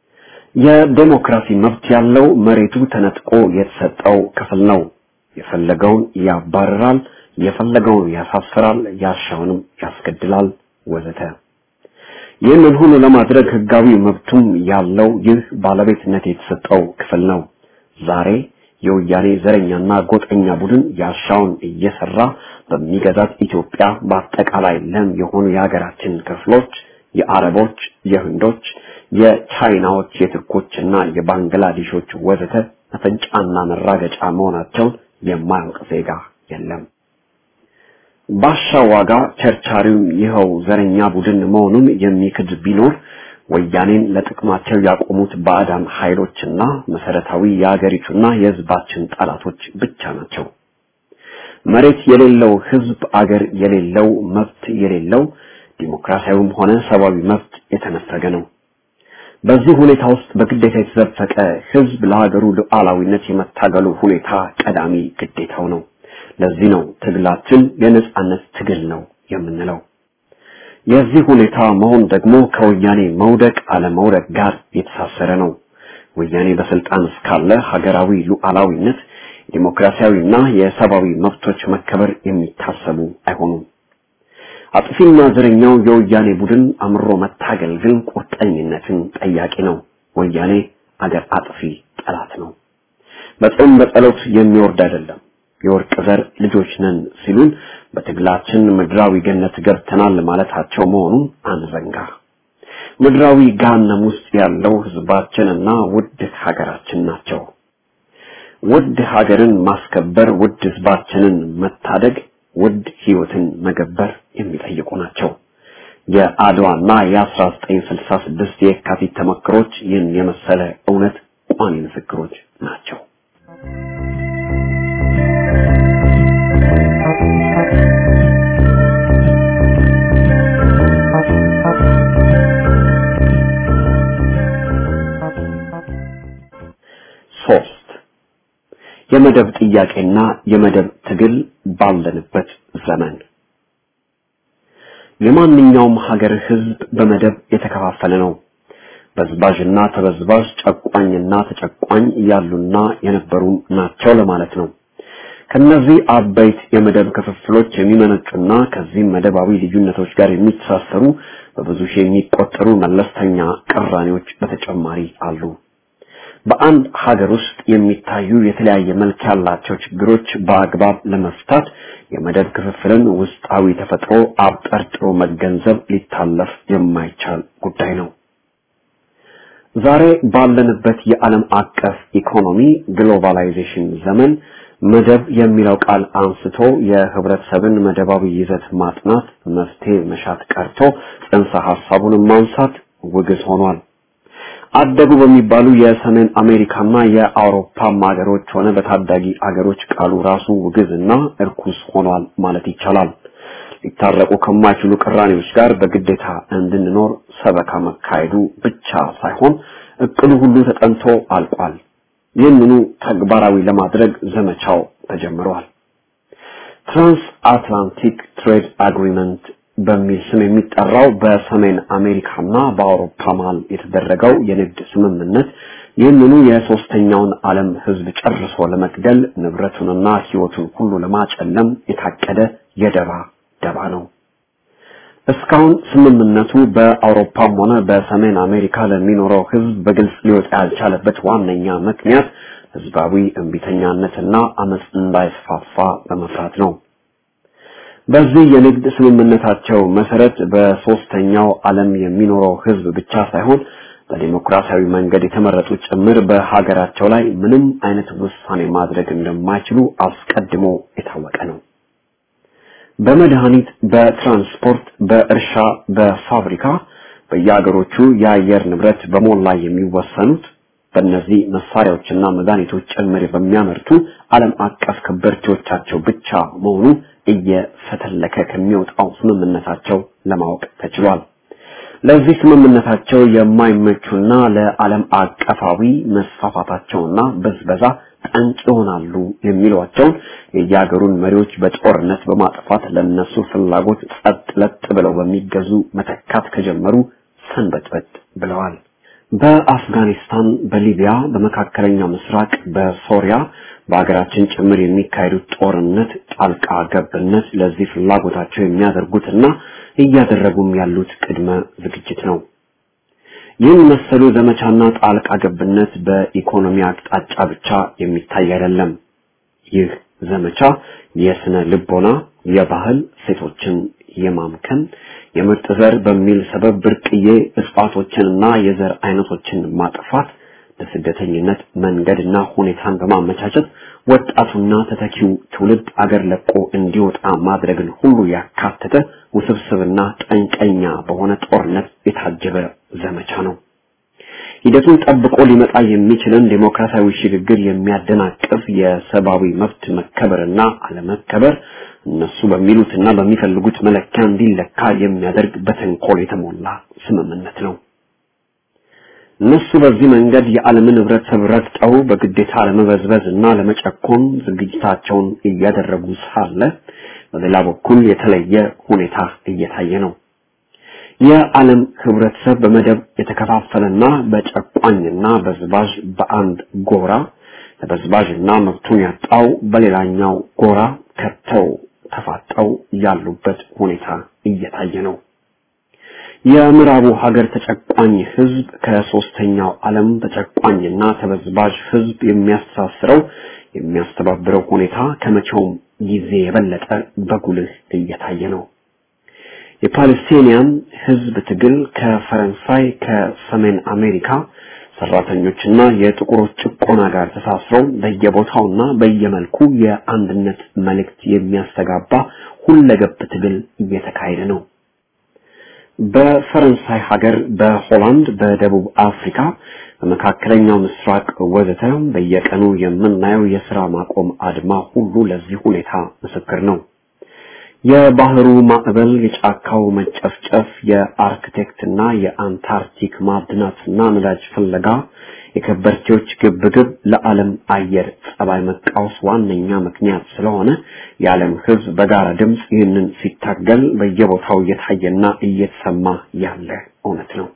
የዴሞክራሲ መብት ያለው መሬቱ ተነጥቆ የተሰጠው ክፍል ነው። የፈለገውን ያባርራል፣ የፈለገውን ያሳፍራል፣ ያሻውንም ያስገድላል ወዘተ። ይህንን ሁሉ ለማድረግ ህጋዊ መብቱም ያለው ይህ ባለቤትነት የተሰጠው ክፍል ነው። ዛሬ የወያኔ ዘረኛና ጎጠኛ ቡድን ያሻውን እየሰራ በሚገዛት ኢትዮጵያ በአጠቃላይ ለም የሆኑ የሀገራችን ክፍሎች የአረቦች፣ የህንዶች፣ የቻይናዎች፣ የቱርኮችና የባንግላዴሾች ወዘተ መፈንጫና መራገጫ መሆናቸውን የማያውቅ ዜጋ የለም። ባሻ ዋጋ ቸርቻሪው ይኸው ዘረኛ ቡድን መሆኑን የሚክድ ቢኖር ወያኔን ለጥቅማቸው ያቆሙት ባዕዳን ኃይሎችና መሰረታዊ የአገሪቱና የህዝባችን ጠላቶች ብቻ ናቸው። መሬት የሌለው ህዝብ አገር የሌለው መብት የሌለው ዲሞክራሲያዊም ሆነ ሰብአዊ መብት የተነፈገ ነው። በዚህ ሁኔታ ውስጥ በግዴታ የተዘፈቀ ህዝብ ለሀገሩ ሉዓላዊነት የመታገሉ ሁኔታ ቀዳሚ ግዴታው ነው። ለዚህ ነው ትግላችን የነጻነት ትግል ነው የምንለው። የዚህ ሁኔታ መሆን ደግሞ ከወያኔ መውደቅ አለመውደቅ ጋር የተሳሰረ ነው። ወያኔ በስልጣን እስካለ ሀገራዊ ሉዓላዊነት፣ ዲሞክራሲያዊና የሰብአዊ መብቶች መከበር የሚታሰቡ አይሆኑም። አጥፊና ዘረኛው የወያኔ ቡድን አምሮ መታገል ግን ቁርጠኝነትን ጠያቂ ነው። ወያኔ አገር አጥፊ ጠላት ነው። በጾም በጸሎት የሚወርድ አይደለም። የወርቅ ዘር ልጆች ነን ሲሉን በትግላችን ምድራዊ ገነት ገብተናል ማለታቸው መሆኑን አንዘንጋ። ምድራዊ ገሃነም ውስጥ ያለው ህዝባችንና ውድ ሀገራችን ናቸው። ውድ ሀገርን ማስከበር፣ ውድ ህዝባችንን መታደግ፣ ውድ ህይወትን መገበር የሚጠይቁ ናቸው። የአድዋና የ1966 የካቲት ተመክሮች ይህን የመሰለ እውነት ቋሚ ምስክሮች ናቸው። ሶስት የመደብ ጥያቄና የመደብ ትግል ባለንበት ዘመን የማንኛውም ሀገር ህዝብ በመደብ የተከፋፈለ ነው። በዝባዥና ተበዝባዥ፣ ጨቋኝና ተጨቋኝ ያሉና የነበሩ ናቸው ለማለት ነው። ከነዚህ አበይት የመደብ ክፍፍሎች የሚመነጩና ከዚህም መደባዊ ልዩነቶች ጋር የሚተሳሰሩ በብዙ ሺህ የሚቆጠሩ መለስተኛ ቅራኔዎች በተጨማሪ አሉ። በአንድ ሀገር ውስጥ የሚታዩ የተለያየ መልክ ያላቸው ችግሮች በአግባብ ለመፍታት የመደብ ክፍፍልን ውስጣዊ ተፈጥሮ አብጠርጥሮ መገንዘብ ሊታለፍ የማይቻል ጉዳይ ነው። ዛሬ ባለንበት የዓለም አቀፍ ኢኮኖሚ ግሎባላይዜሽን ዘመን መደብ የሚለው ቃል አንስቶ የህብረተሰብን መደባዊ ይዘት ማጥናት መፍትሄ መሻት ቀርቶ ጽንሰ ሐሳቡን ማንሳት ውግዝ ሆኗል። አደጉ በሚባሉ የሰሜን አሜሪካና የአውሮፓ ሀገሮች ሆነ በታዳጊ አገሮች ቃሉ ራሱ ውግዝና እርኩስ ሆኗል ማለት ይቻላል። ሊታረቁ ከማይችሉ ቅራኔዎች ጋር በግዴታ እንድንኖር ሰበካ መካሄዱ ብቻ ሳይሆን እቅዱ ሁሉ ተጠንቶ አልቋል። ይህንኑ ተግባራዊ ለማድረግ ዘመቻው ተጀምሯል። ትራንስ አትላንቲክ ትሬድ አግሪመንት በሚል ስም የሚጠራው በሰሜን አሜሪካና በአውሮፓ መሀል የተደረገው የንግድ ስምምነት ይህንኑ የሶስተኛውን ዓለም ህዝብ ጨርሶ ለመግደል ንብረቱንና ህይወቱን ሁሉ ለማጨለም የታቀደ የደባ ደባ ነው። እስካሁን ስምምነቱ በአውሮፓም ሆነ በሰሜን አሜሪካ ለሚኖረው ህዝብ በግልጽ ሊወጣ ያልቻለበት ዋነኛ ምክንያት ህዝባዊ እምቢተኛነትና አመፅ እንዳይስፋፋ በመፍራት ነው። በዚህ የንግድ ስምምነታቸው መሰረት በሶስተኛው ዓለም የሚኖረው ህዝብ ብቻ ሳይሆን በዲሞክራሲያዊ መንገድ የተመረጡ ጭምር በሀገራቸው ላይ ምንም አይነት ውሳኔ ማድረግ እንደማይችሉ አስቀድሞ የታወቀ ነው። በመድኃኒት፣ በትራንስፖርት፣ በእርሻ፣ በፋብሪካ በየሀገሮቹ የአየር ንብረት በሞላ የሚወሰኑት በእነዚህ መሳሪያዎችና መድኃኒቶች ጭምር በሚያመርቱ ዓለም አቀፍ ከበርቴዎቻቸው ብቻ መሆኑ እየፈተለከ ከሚወጣው ስምምነታቸው ለማወቅ ተችሏል። ለዚህ ስምምነታቸው የማይመቹና ለዓለም አቀፋዊ መስፋፋታቸውና በዝበዛ ጠንቅ ይሆናሉ የሚሏቸውን የየሀገሩን መሪዎች በጦርነት በማጥፋት ለነሱ ፍላጎት ጸጥ ለጥ ብለው በሚገዙ መተካት ከጀመሩ ሰንበትበት ብለዋል። በአፍጋኒስታን፣ በሊቢያ፣ በመካከለኛው ምስራቅ፣ በሶሪያ በሀገራችን ጭምር የሚካሄዱት ጦርነት ጣልቃ ገብነት ለዚህ ፍላጎታቸው የሚያደርጉትና እያደረጉም ያሉት ቅድመ ዝግጅት ነው። ይህን መሰሉ ዘመቻና ጣልቃ ገብነት በኢኮኖሚ አቅጣጫ ብቻ የሚታይ አይደለም። ይህ ዘመቻ የስነ ልቦና፣ የባህል ሴቶችን የማምከን የምርጥ ዘር በሚል ሰበብ ብርቅዬ እጽዋቶችንና የዘር አይነቶችን ማጥፋት ለስደተኝነት መንገድና ሁኔታን በማመቻቸት ወጣቱና ተተኪው ትውልድ አገር ለቆ እንዲወጣ ማድረግን ሁሉ ያካተተ ውስብስብና ጠንቀኛ በሆነ ጦርነት የታጀበ ዘመቻ ነው። ሂደቱን ጠብቆ ሊመጣ የሚችልን ዴሞክራሲያዊ ሽግግር የሚያደናቅፍ የሰብአዊ መብት መከበርና አለመከበር እነሱ በሚሉትና በሚፈልጉት መለኪያ እንዲለካ የሚያደርግ በተንኮል የተሞላ ስምምነት ነው። እነሱ በዚህ መንገድ የዓለምን ህብረተሰብ ረግጠው በግዴታ ለመበዝበዝ እና ለመጨኮን ዝግጅታቸውን እያደረጉ ሳለ በሌላ በኩል የተለየ ሁኔታ እየታየ ነው። የዓለም ህብረተሰብ በመደብ የተከፋፈለና በጨቋኝና በዝባዥ በአንድ ጎራ ተበዝባዥና መብቱን ያጣው በሌላኛው ጎራ ከተው ተፋጠው ያሉበት ሁኔታ እየታየ ነው። የምዕራቡ ሀገር ተጨቋኝ ህዝብ ከሶስተኛው ዓለም ተጨቋኝና ተበዝባዥ ህዝብ የሚያስተሳስረው የሚያስተባብረው ሁኔታ ከመቼውም ጊዜ የበለጠ በጉልህ እየታየ ነው። የፓለስቲኒያን ህዝብ ትግል ከፈረንሳይ ከሰሜን አሜሪካ ሰራተኞችና የጥቁሮች ጭቆና ጋር ተሳስረው በየቦታውና በየመልኩ የአንድነት መልእክት የሚያስተጋባ ሁለገብ ትግል እየተካሄደ ነው። በፈረንሳይ ሀገር፣ በሆላንድ፣ በደቡብ አፍሪካ፣ በመካከለኛው ምስራቅ ወዘተ በየቀኑ የምናየው የስራ ማቆም አድማ ሁሉ ለዚህ ሁኔታ ምስክር ነው። የባህሩ ማዕበል፣ የጫካው መጨፍጨፍ፣ የአርክቴክትና የአንታርክቲክ ማዕድናትና ነዳጅ ፍለጋ፣ የከበርቴዎች ግብግብ ለዓለም አየር ጸባይ መቃወስ ዋነኛ ምክንያት ስለሆነ የዓለም ሕዝብ በጋራ ድምፅ ይህንን ሲታገል በየቦታው እየታየና እየተሰማ ያለ እውነት ነው።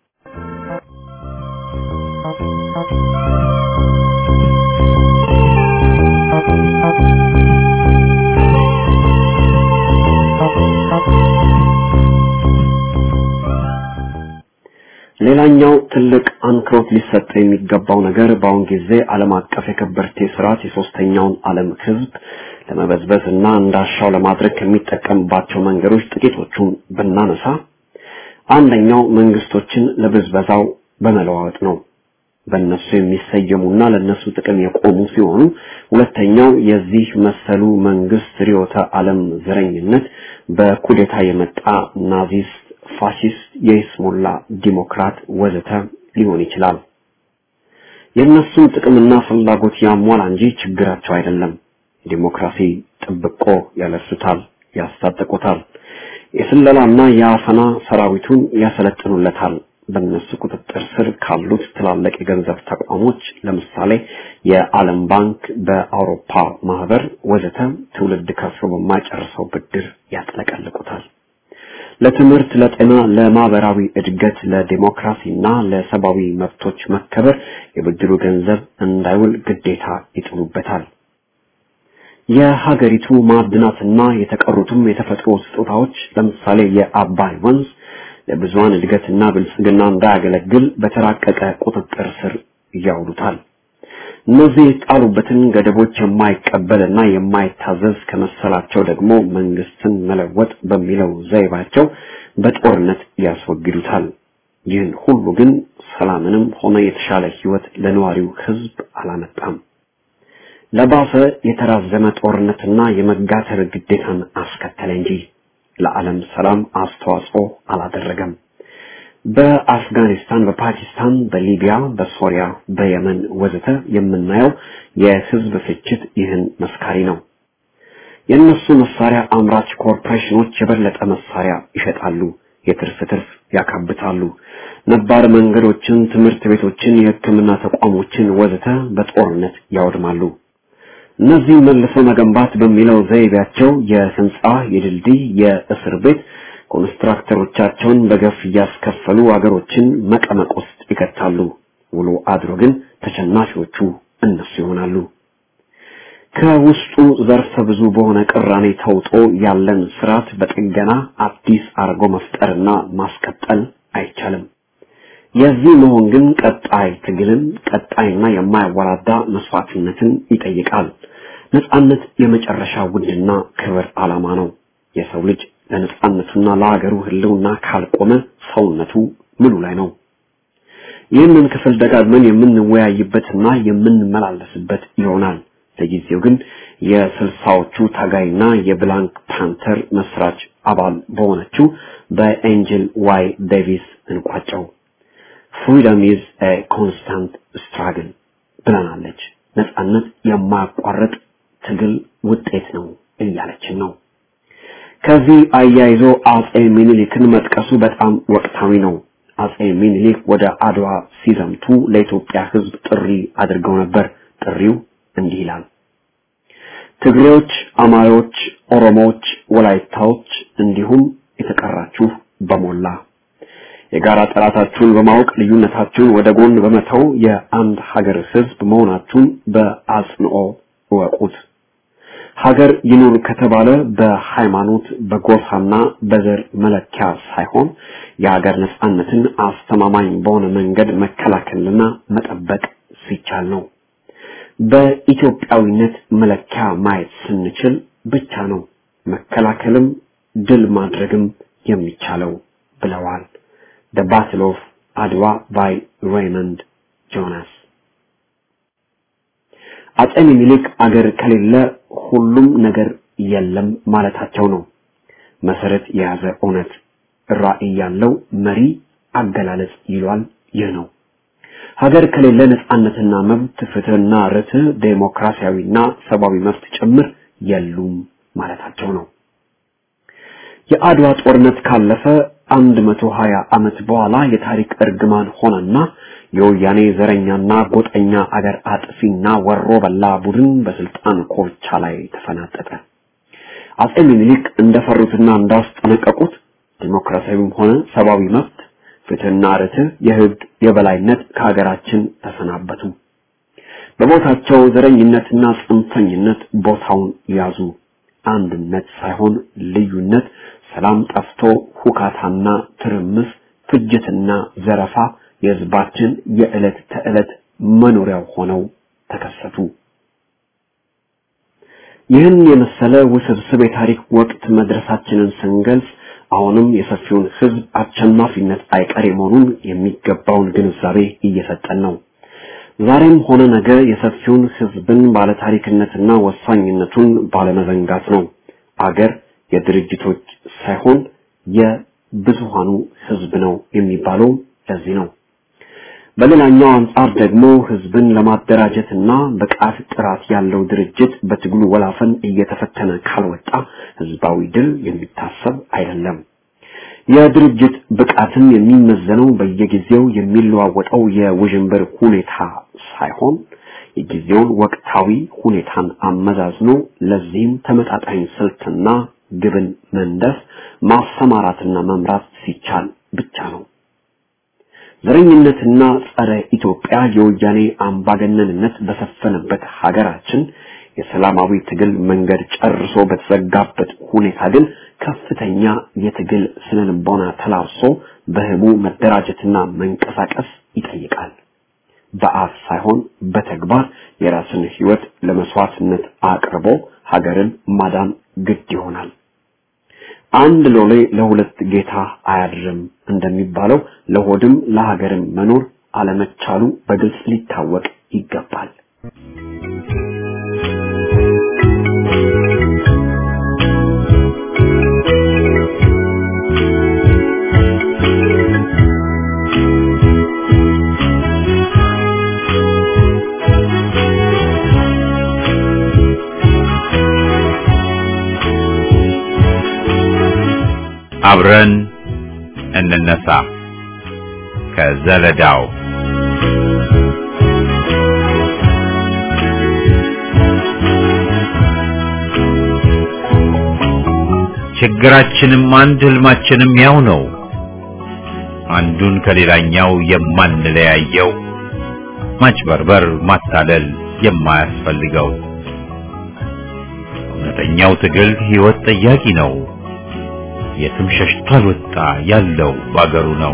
ሌላኛው ትልቅ አንክሮት ሊሰጠ የሚገባው ነገር በአሁን ጊዜ ዓለም አቀፍ የከበርቴ ስርዓት የሶስተኛውን ዓለም ህዝብ ለመበዝበዝ እና እንዳሻው ለማድረግ ከሚጠቀምባቸው መንገዶች ጥቂቶቹን ብናነሳ አንደኛው መንግስቶችን ለብዝበዛው በመለዋወጥ ነው። በእነሱ የሚሰየሙና ለነሱ ጥቅም የቆሙ ሲሆኑ፣ ሁለተኛው የዚህ መሰሉ መንግስት ርዕዮተ ዓለም ዘረኝነት በኩዴታ የመጣ ናዚስት ፋሺስት፣ የይስሙላ ዲሞክራት ወዘተ ሊሆን ይችላል። የእነሱን ጥቅምና ፍላጎት ያሟላ እንጂ ችግራቸው አይደለም። ዲሞክራሲ ጥብቆ ያለሱታል፣ ያስታጠቁታል። የስለላና የአፈና ሰራዊቱን ያሰለጥኑለታል። በእነሱ ቁጥጥር ስር ካሉት ትላልቅ የገንዘብ ተቋሞች ለምሳሌ የዓለም ባንክ፣ በአውሮፓ ማህበር ወዘተ ትውልድ ከፍሎ በማይጨርሰው ብድር ያጥለቀልቁታል። ለትምህርት፣ ለጤና፣ ለማህበራዊ እድገት፣ ለዲሞክራሲና ለሰብአዊ መብቶች መከበር የብድሩ ገንዘብ እንዳይውል ግዴታ ይጥሉበታል። የሀገሪቱ ማዕድናትና የተቀሩትም የተፈጥሮ ስጦታዎች ለምሳሌ የአባይ ወንዝ ለብዙሃን እድገትና ብልጽግና እንዳያገለግል በተራቀቀ ቁጥጥር ስር ያውሉታል። እነዚህ የጣሉበትን ገደቦች የማይቀበልና የማይታዘዝ ከመሰላቸው ደግሞ መንግስትን መለወጥ በሚለው ዘይባቸው በጦርነት ያስወግዱታል። ይህን ሁሉ ግን ሰላምንም ሆነ የተሻለ ህይወት ለነዋሪው ህዝብ አላመጣም። ለባሰ የተራዘመ ጦርነትና የመጋተር ግዴታን አስከተለ እንጂ ለዓለም ሰላም አስተዋጽኦ አላደረገም። በአፍጋኒስታን፣ በፓኪስታን፣ በሊቢያ፣ በሶሪያ፣ በየመን ወዘተ የምናየው የህዝብ ፍጅት ይህን መስካሪ ነው። የእነሱ መሳሪያ አምራች ኮርፖሬሽኖች የበለጠ መሳሪያ ይሸጣሉ፣ የትርፍ ትርፍ ያካብታሉ። ነባር መንገዶችን፣ ትምህርት ቤቶችን፣ የሕክምና ተቋሞችን ወዘተ በጦርነት ያወድማሉ። እነዚህ መልሶ መገንባት በሚለው ዘይቤያቸው የህንጻ፣ የድልድይ፣ የእስር ቤት ኮንስትራክተሮቻቸውን በገፍ እያስከፈሉ አገሮችን መቀመቅ ውስጥ ይከታሉ። ውሎ አድሮ ግን ተሸናፊዎቹ እነሱ ይሆናሉ። ከውስጡ ዘርፈ ብዙ በሆነ ቅራኔ ተውጦ ያለን ስርዓት በጥገና አዲስ አርጎ መፍጠርና ማስቀጠል አይቻልም። የዚህ መሆን ግን ቀጣይ ትግልን፣ ቀጣይና የማያወላዳ መስዋዕትነትን ይጠይቃል። ነጻነት የመጨረሻ ውድና ክብር ዓላማ ነው። የሰው ልጅ ለነጻነቱና ለሀገሩ ህልውና ካልቆመ ሰውነቱ ምኑ ላይ ነው? ይህንን ክፍል ደጋግመን የምንወያይበትና የምንመላለስበት ይሆናል። ለጊዜው ግን የስልሳዎቹ ታጋይና የብላንክ ፓንተር መስራች አባል በሆነችው በኤንጅል ዋይ ዴቪስ እንቋጨው። ፍሪደም ኢዝ ኤ ኮንስታንት ስትራግል ብለናለች። ነጻነት የማያቋርጥ ትግል ውጤት ነው እያለችን ነው። ከዚህ አያይዞ አጼ ሚኒሊክን መጥቀሱ በጣም ወቅታዊ ነው። አጼ ሚኒሊክ ወደ አድዋ ሲዘምቱ ለኢትዮጵያ ሕዝብ ጥሪ አድርገው ነበር። ጥሪው እንዲህ ይላል። ትግሬዎች፣ አማሮች፣ ኦሮሞዎች፣ ወላይታዎች እንዲሁም የተቀራችሁ በሞላ የጋራ ጠላታችሁን በማወቅ ልዩነታችሁን ወደ ጎን በመተው የአንድ ሀገር ሕዝብ መሆናችሁን በአጽንኦ እወቁት። ሀገር ይኑር ከተባለ በሃይማኖት በጎሳና በዘር መለኪያ ሳይሆን የሀገር ነጻነትን አስተማማኝ በሆነ መንገድ መከላከልና መጠበቅ ሲቻል ነው። በኢትዮጵያዊነት መለኪያ ማየት ስንችል ብቻ ነው መከላከልም ድል ማድረግም የሚቻለው ብለዋል። The Battle of አድዋ by Raymond Jonas አጼ ሚኒሊክ አገር ከሌለ ሁሉም ነገር የለም ማለታቸው ነው። መሰረት የያዘ እውነት ራዕይ ያለው መሪ አገላለጽ ይሏል። ይህ ነው። ሀገር ከሌለ ነጻነትና መብት፣ ፍትህና ርትዕ፣ ዴሞክራሲያዊና ሰብአዊ መብት ጭምር የሉም ማለታቸው ነው። የአድዋ ጦርነት ካለፈ አንድ መቶ ሀያ ዓመት በኋላ የታሪክ እርግማን ሆነና የወያኔ ዘረኛና ጎጠኛ አገር አጥፊና ወሮ በላ ቡድን በስልጣን ኮርቻ ላይ ተፈናጠጠ። አጼ ሚኒሊክ እንደፈሩትና እንዳስጠነቀቁት ዲሞክራሲያዊም ሆነ ሰብአዊ መብት፣ ፍትህና ርትዕ፣ የህግ የበላይነት ከሀገራችን ተሰናበቱ። በቦታቸው ዘረኝነትና ጽንፈኝነት ቦታውን ያዙ። አንድነት ሳይሆን ልዩነት፣ ሰላም ጠፍቶ ሁካታና ትርምስ፣ ፍጅትና ዘረፋ የህዝባችን የዕለት ተዕለት መኖሪያው ሆነው ተከሰቱ። ይህን የመሰለ ውስብስብ የታሪክ ወቅት መድረሳችንን ስንገልጽ አሁንም የሰፊውን ህዝብ አሸናፊነት አይቀሬ መሆኑን የሚገባውን ግንዛቤ እየሰጠን ነው። ዛሬም ሆነ ነገ የሰፊውን ህዝብን ባለታሪክነትና ወሳኝነቱን ባለመዘንጋት ነው። አገር የድርጅቶች ሳይሆን የብዙሃኑ ህዝብ ነው የሚባለው ለዚህ ነው። በሌላኛው አንጻር ደግሞ ህዝብን ለማደራጀትና ብቃት ጥራት ያለው ድርጅት በትግሉ ወላፈን እየተፈተነ ካልወጣ ህዝባዊ ድል የሚታሰብ አይደለም። የድርጅት ብቃትን የሚመዘነው በየጊዜው የሚለዋወጠው የውዥንብር ሁኔታ ሳይሆን የጊዜውን ወቅታዊ ሁኔታን አመዛዝኖ ለዚህም ተመጣጣኝ ስልትና ግብን መንደፍ ማሰማራትና መምራት ሲቻል ብቻ ነው። ዘረኝነትና ጸረ ኢትዮጵያ የወያኔ አምባገነንነት በሰፈነበት ሀገራችን የሰላማዊ ትግል መንገድ ጨርሶ በተዘጋበት ሁኔታ ግን ከፍተኛ የትግል ስነልቦና ተላብሶ በህቡ መደራጀትና መንቀሳቀስ ይጠይቃል። በአፍ ሳይሆን በተግባር የራስን ህይወት ለመስዋዕትነት አቅርቦ ሀገርን ማዳን ግድ ይሆናል። አንድ ሎሌ ለሁለት ጌታ አያድርም እንደሚባለው ለሆድም ለሀገርም መኖር አለመቻሉ በግልጽ ሊታወቅ ይገባል። አብረን እንነሳ ከዘለዳው ችግራችንም አንድ ህልማችንም ያው ነው። አንዱን ከሌላኛው የማንለያየው ማጭበርበር፣ ማታለል የማያስፈልገው እውነተኛው ትግል ህይወት ጠያቂ ነው። የትም ሸሽቶ አልወጣ ያለው ባገሩ ነው።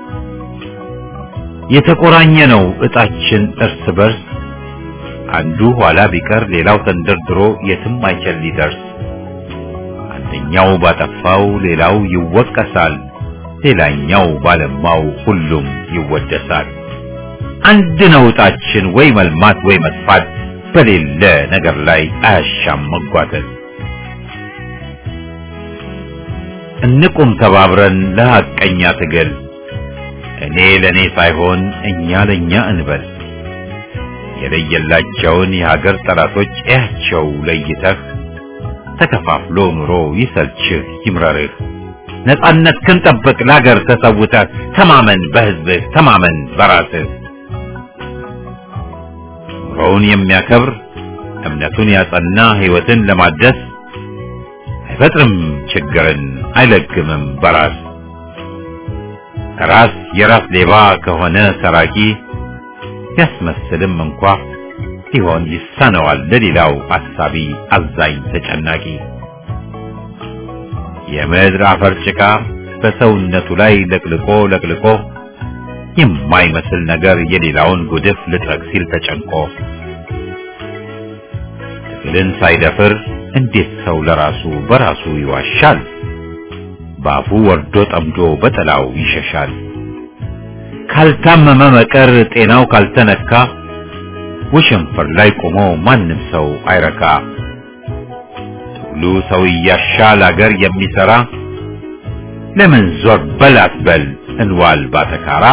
የተቆራኘ ነው እጣችን እርስ በርስ አንዱ ኋላ ቢቀር ሌላው ተንደርድሮ የትም አይችል ሊደርስ አንደኛው ባጠፋው ሌላው ይወቀሳል፣ ሌላኛው ባለማው ሁሉም ይወደሳል። አንድ ነው እጣችን ወይ መልማት ወይ መጥፋት በሌለ ነገር ላይ አያሻም መጓተት። እንቁም ተባብረን ለሐቀኛ ትግል እኔ ለኔ ሳይሆን እኛ ለኛ እንበል። የለየላቸውን የሀገር ጠላቶች እያቸው ለይተህ ተከፋፍሎ ኑሮ ይሰልችህ ይምረርህ። ነጻነት ክንጠብቅ ለሀገር ተሰውተህ ተማመን በህዝብህ ተማመን በራስህ። ኑሮውን የሚያከብር እምነቱን ያጸና ህይወትን ለማደስ አይፈጥርም ችግርን አይለግምም በራስ ራስ የራስ ሌባ ከሆነ ሰራቂ ያስመስልም እንኳ ሲሆን ይሳነዋል ለሌላው አሳቢ አዛኝ ተጨናቂ የምድር አፈር ጭቃ በሰውነቱ ላይ ለቅልቆ ለቅልቆ የማይመስል ነገር የሌላውን ጉድፍ ልጥረግ ሲል ተጨንቆ ትግልን ሳይደፍር እንዴት ሰው ለራሱ በራሱ ይዋሻል? በአፉ ወርዶ ጠምዶ በጥላው ይሸሻል። ካልታመመ መቀር ጤናው ካልተነካ ወሸንፈር ላይ ቆሞ ማንም ሰው አይረካ። ትግሉ ሰው እያሻል አገር የሚሰራ ለምን ዞር በል አትበል እንዋል ባተካራ።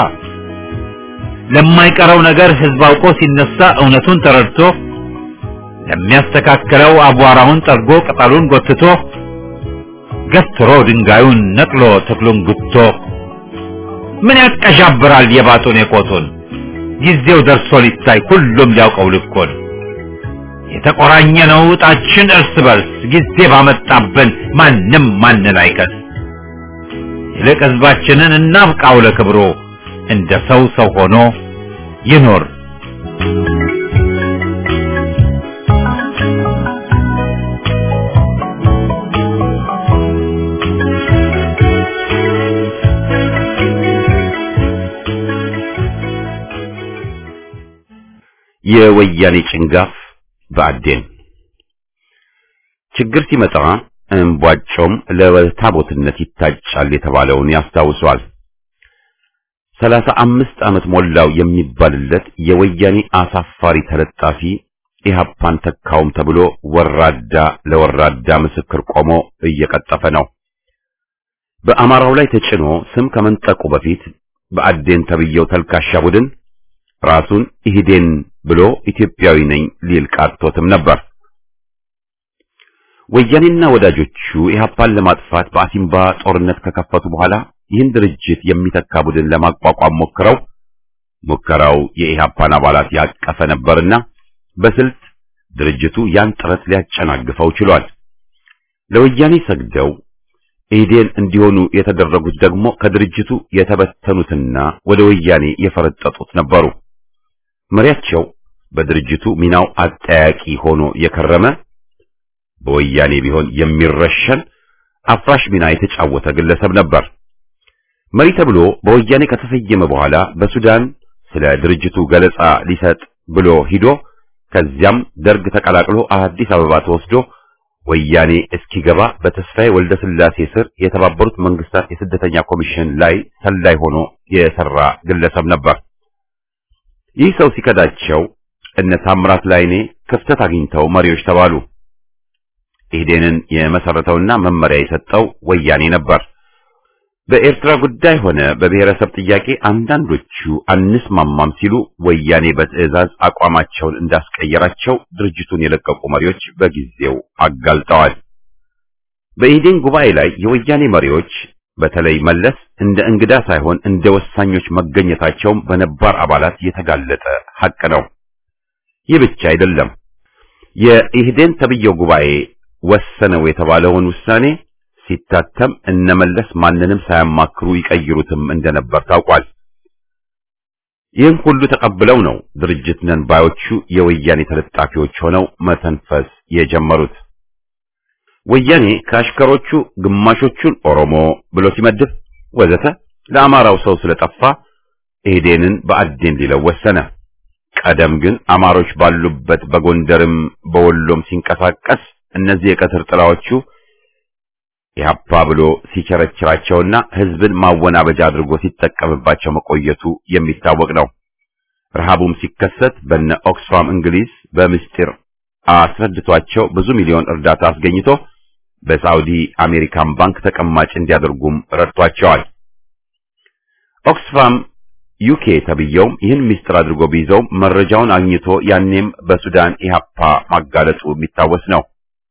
ለማይቀረው ነገር ህዝብ አውቆ ሲነሳ እውነቱን ተረድቶ ለሚያስተካክለው አቧራውን ጠርጎ ቅጠሉን ጎትቶ ገትሮ ድንጋዩን ነቅሎ ተክሉን ጉቶ ምን ያቀዣብራል የባጡን የቆጡን ጊዜው ደርሶ ሊታይ ሁሉም ሊያውቀው ልኮን የተቆራኘ ነው እጣችን እርስ በርስ ጊዜ ባመጣብን ማንም ማንን አይከስ ይልቅ ህዝባችንን እናብቃው ለክብሮ እንደ ሰው ሰው ሆኖ ይኖር የወያኔ ጭንጋፍ በአዴን ችግር ሲመጣ እምቧጮም ለታቦትነት ይታጫል የተባለውን ያስታውሷል። ሰላሳ አምስት ዓመት ሞላው የሚባልለት የወያኔ አሳፋሪ ተለጣፊ ኢህአፓን ተካውም ተብሎ ወራዳ ለወራዳ ምስክር ቆሞ እየቀጠፈ ነው። በአማራው ላይ ተጭኖ ስም ከመንጠቁ በፊት በአዴን ተብየው ተልካሻ ቡድን ራሱን ኢህዴን ብሎ ኢትዮጵያዊ ነኝ ሊል ቃቶትም ነበር። ወያኔና ወዳጆቹ ኢህአፓን ለማጥፋት በአሲምባ ጦርነት ከከፈቱ በኋላ ይህን ድርጅት የሚተካ ቡድን ለማቋቋም ሞክረው ሙከራው የኢህአፓን አባላት ያቀፈ ነበርና በስልት ድርጅቱ ያን ጥረት ሊያጨናግፈው ችሏል። ለወያኔ ሰግደው ኢህዴን እንዲሆኑ የተደረጉት ደግሞ ከድርጅቱ የተበተኑትና ወደ ወያኔ የፈረጠጡት ነበሩ። መሪያቸው በድርጅቱ ሚናው አጠያቂ ሆኖ የከረመ በወያኔ ቢሆን የሚረሸን አፍራሽ ሚና የተጫወተ ግለሰብ ነበር። መሪ ተብሎ በወያኔ ከተሰየመ በኋላ በሱዳን ስለ ድርጅቱ ገለጻ ሊሰጥ ብሎ ሂዶ ከዚያም ደርግ ተቀላቅሎ አዲስ አበባ ተወስዶ ወያኔ እስኪገባ በተስፋዬ ወልደ ስላሴ ስር የተባበሩት መንግስታት የስደተኛ ኮሚሽን ላይ ሰላይ ሆኖ የሰራ ግለሰብ ነበር። ይህ ሰው ሲከዳቸው እነ ታምራት ላይኔ ክፍተት አግኝተው መሪዎች ተባሉ። ኢህዴንን የመሰረተውና መመሪያ የሰጠው ወያኔ ነበር። በኤርትራ ጉዳይ ሆነ በብሔረሰብ ጥያቄ አንዳንዶቹ አንስማማም ሲሉ ወያኔ በትዕዛዝ አቋማቸውን እንዳስቀየራቸው ድርጅቱን የለቀቁ መሪዎች በጊዜው አጋልጠዋል። በኢህዴን ጉባኤ ላይ የወያኔ መሪዎች በተለይ መለስ እንደ እንግዳ ሳይሆን እንደ ወሳኞች መገኘታቸውም በነባር አባላት የተጋለጠ ሐቅ ነው። ይህ ብቻ አይደለም። የኢህዴን ተብየው ጉባኤ ወሰነው የተባለውን ውሳኔ ሲታተም እነመለስ ማንንም ሳያማክሩ ይቀይሩትም እንደነበር ታውቋል። ይህን ሁሉ ተቀብለው ነው ድርጅት ነን ባዮቹ የወያኔ ተለጣፊዎች ሆነው መተንፈስ የጀመሩት። ወያኔ ከአሽከሮቹ ግማሾቹን ኦሮሞ ብሎ ሲመድብ ወዘተ ለአማራው ሰው ስለጠፋ ኢህዴንን በአዴን ሊለው ወሰነ። ቀደም ግን አማሮች ባሉበት በጎንደርም በወሎም ሲንቀሳቀስ እነዚህ የቀትር ጥላዎቹ ኢህአፓ ብሎ ሲቸረችራቸውና ህዝብን ማወናበጃ አድርጎ ሲጠቀምባቸው መቆየቱ የሚታወቅ ነው። ረሃቡም ሲከሰት በነ ኦክስፋም እንግሊዝ በምስጢር አስረድቷቸው ብዙ ሚሊዮን እርዳታ አስገኝቶ በሳውዲ አሜሪካን ባንክ ተቀማጭ እንዲያደርጉም ረድቷቸዋል። ኦክስፋም ዩኬ ተብየውም ይህን ምስጢር አድርጎ ቢይዘውም መረጃውን አግኝቶ ያኔም በሱዳን ኢህአፓ ማጋለጡ የሚታወስ ነው።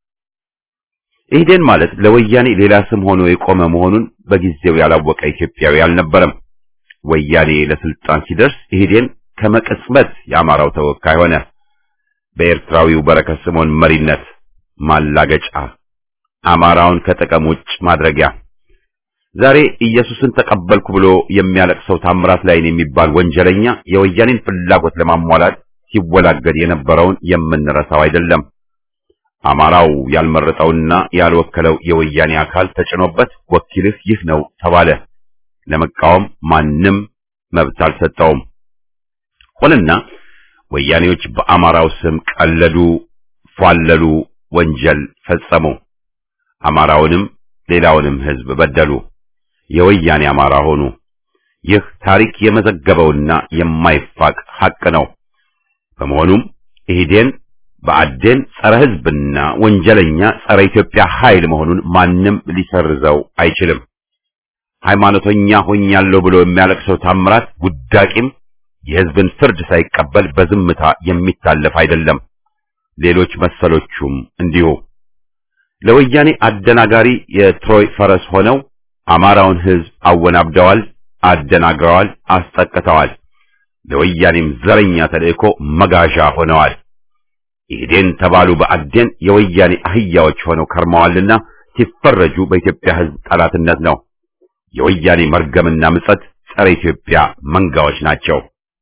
ኢህዴን ማለት ለወያኔ ሌላ ስም ሆኖ የቆመ መሆኑን በጊዜው ያላወቀ ኢትዮጵያዊ አልነበረም። ወያኔ ለስልጣን ሲደርስ ኢህዴን ከመቅጽበት የአማራው ተወካይ ሆነ። በኤርትራዊው በረከት ስምዖን መሪነት ማላገጫ፣ አማራውን ከጥቅም ውጭ ማድረጊያ። ዛሬ ኢየሱስን ተቀበልኩ ብሎ የሚያለቅሰው ታምራት ላይን የሚባል ወንጀለኛ የወያኔን ፍላጎት ለማሟላት ሲወላገድ የነበረውን የምንረሳው አይደለም። አማራው ያልመረጠውና ያልወከለው የወያኔ አካል ተጭኖበት ወኪልህ ይህ ነው ተባለ። ለመቃወም ማንም መብት አልሰጠውም። ሆነና ወያኔዎች በአማራው ስም ቀለዱ፣ ፏለሉ፣ ወንጀል ፈጸሙ። አማራውንም ሌላውንም ሕዝብ በደሉ። የወያኔ አማራ ሆኑ። ይህ ታሪክ የመዘገበውና የማይፋቅ ሐቅ ነው። በመሆኑም ኢህዴን በአዴን ጸረ ሕዝብና ወንጀለኛ ጸረ ኢትዮጵያ ኃይል መሆኑን ማንም ሊሰርዘው አይችልም። ሃይማኖተኛ ሆኛለሁ ብሎ የሚያለቅሰው ታምራት ውዳቂም የሕዝብን ፍርድ ሳይቀበል በዝምታ የሚታለፍ አይደለም። ሌሎች መሰሎቹም እንዲሁ ለወያኔ አደናጋሪ የትሮይ ፈረስ ሆነው አማራውን ሕዝብ አወናብደዋል፣ አደናግረዋል፣ አስጠቅተዋል። ለወያኔም ዘረኛ ተልእኮ መጋዣ ሆነዋል። ኢህዴን ተባሉ በአዴን የወያኔ አህያዎች ሆነው ከርመዋልና ሲፈረጁ በኢትዮጵያ ሕዝብ ጠላትነት ነው። የወያኔ መርገምና ምጸት ጸረ ኢትዮጵያ መንጋዎች ናቸው።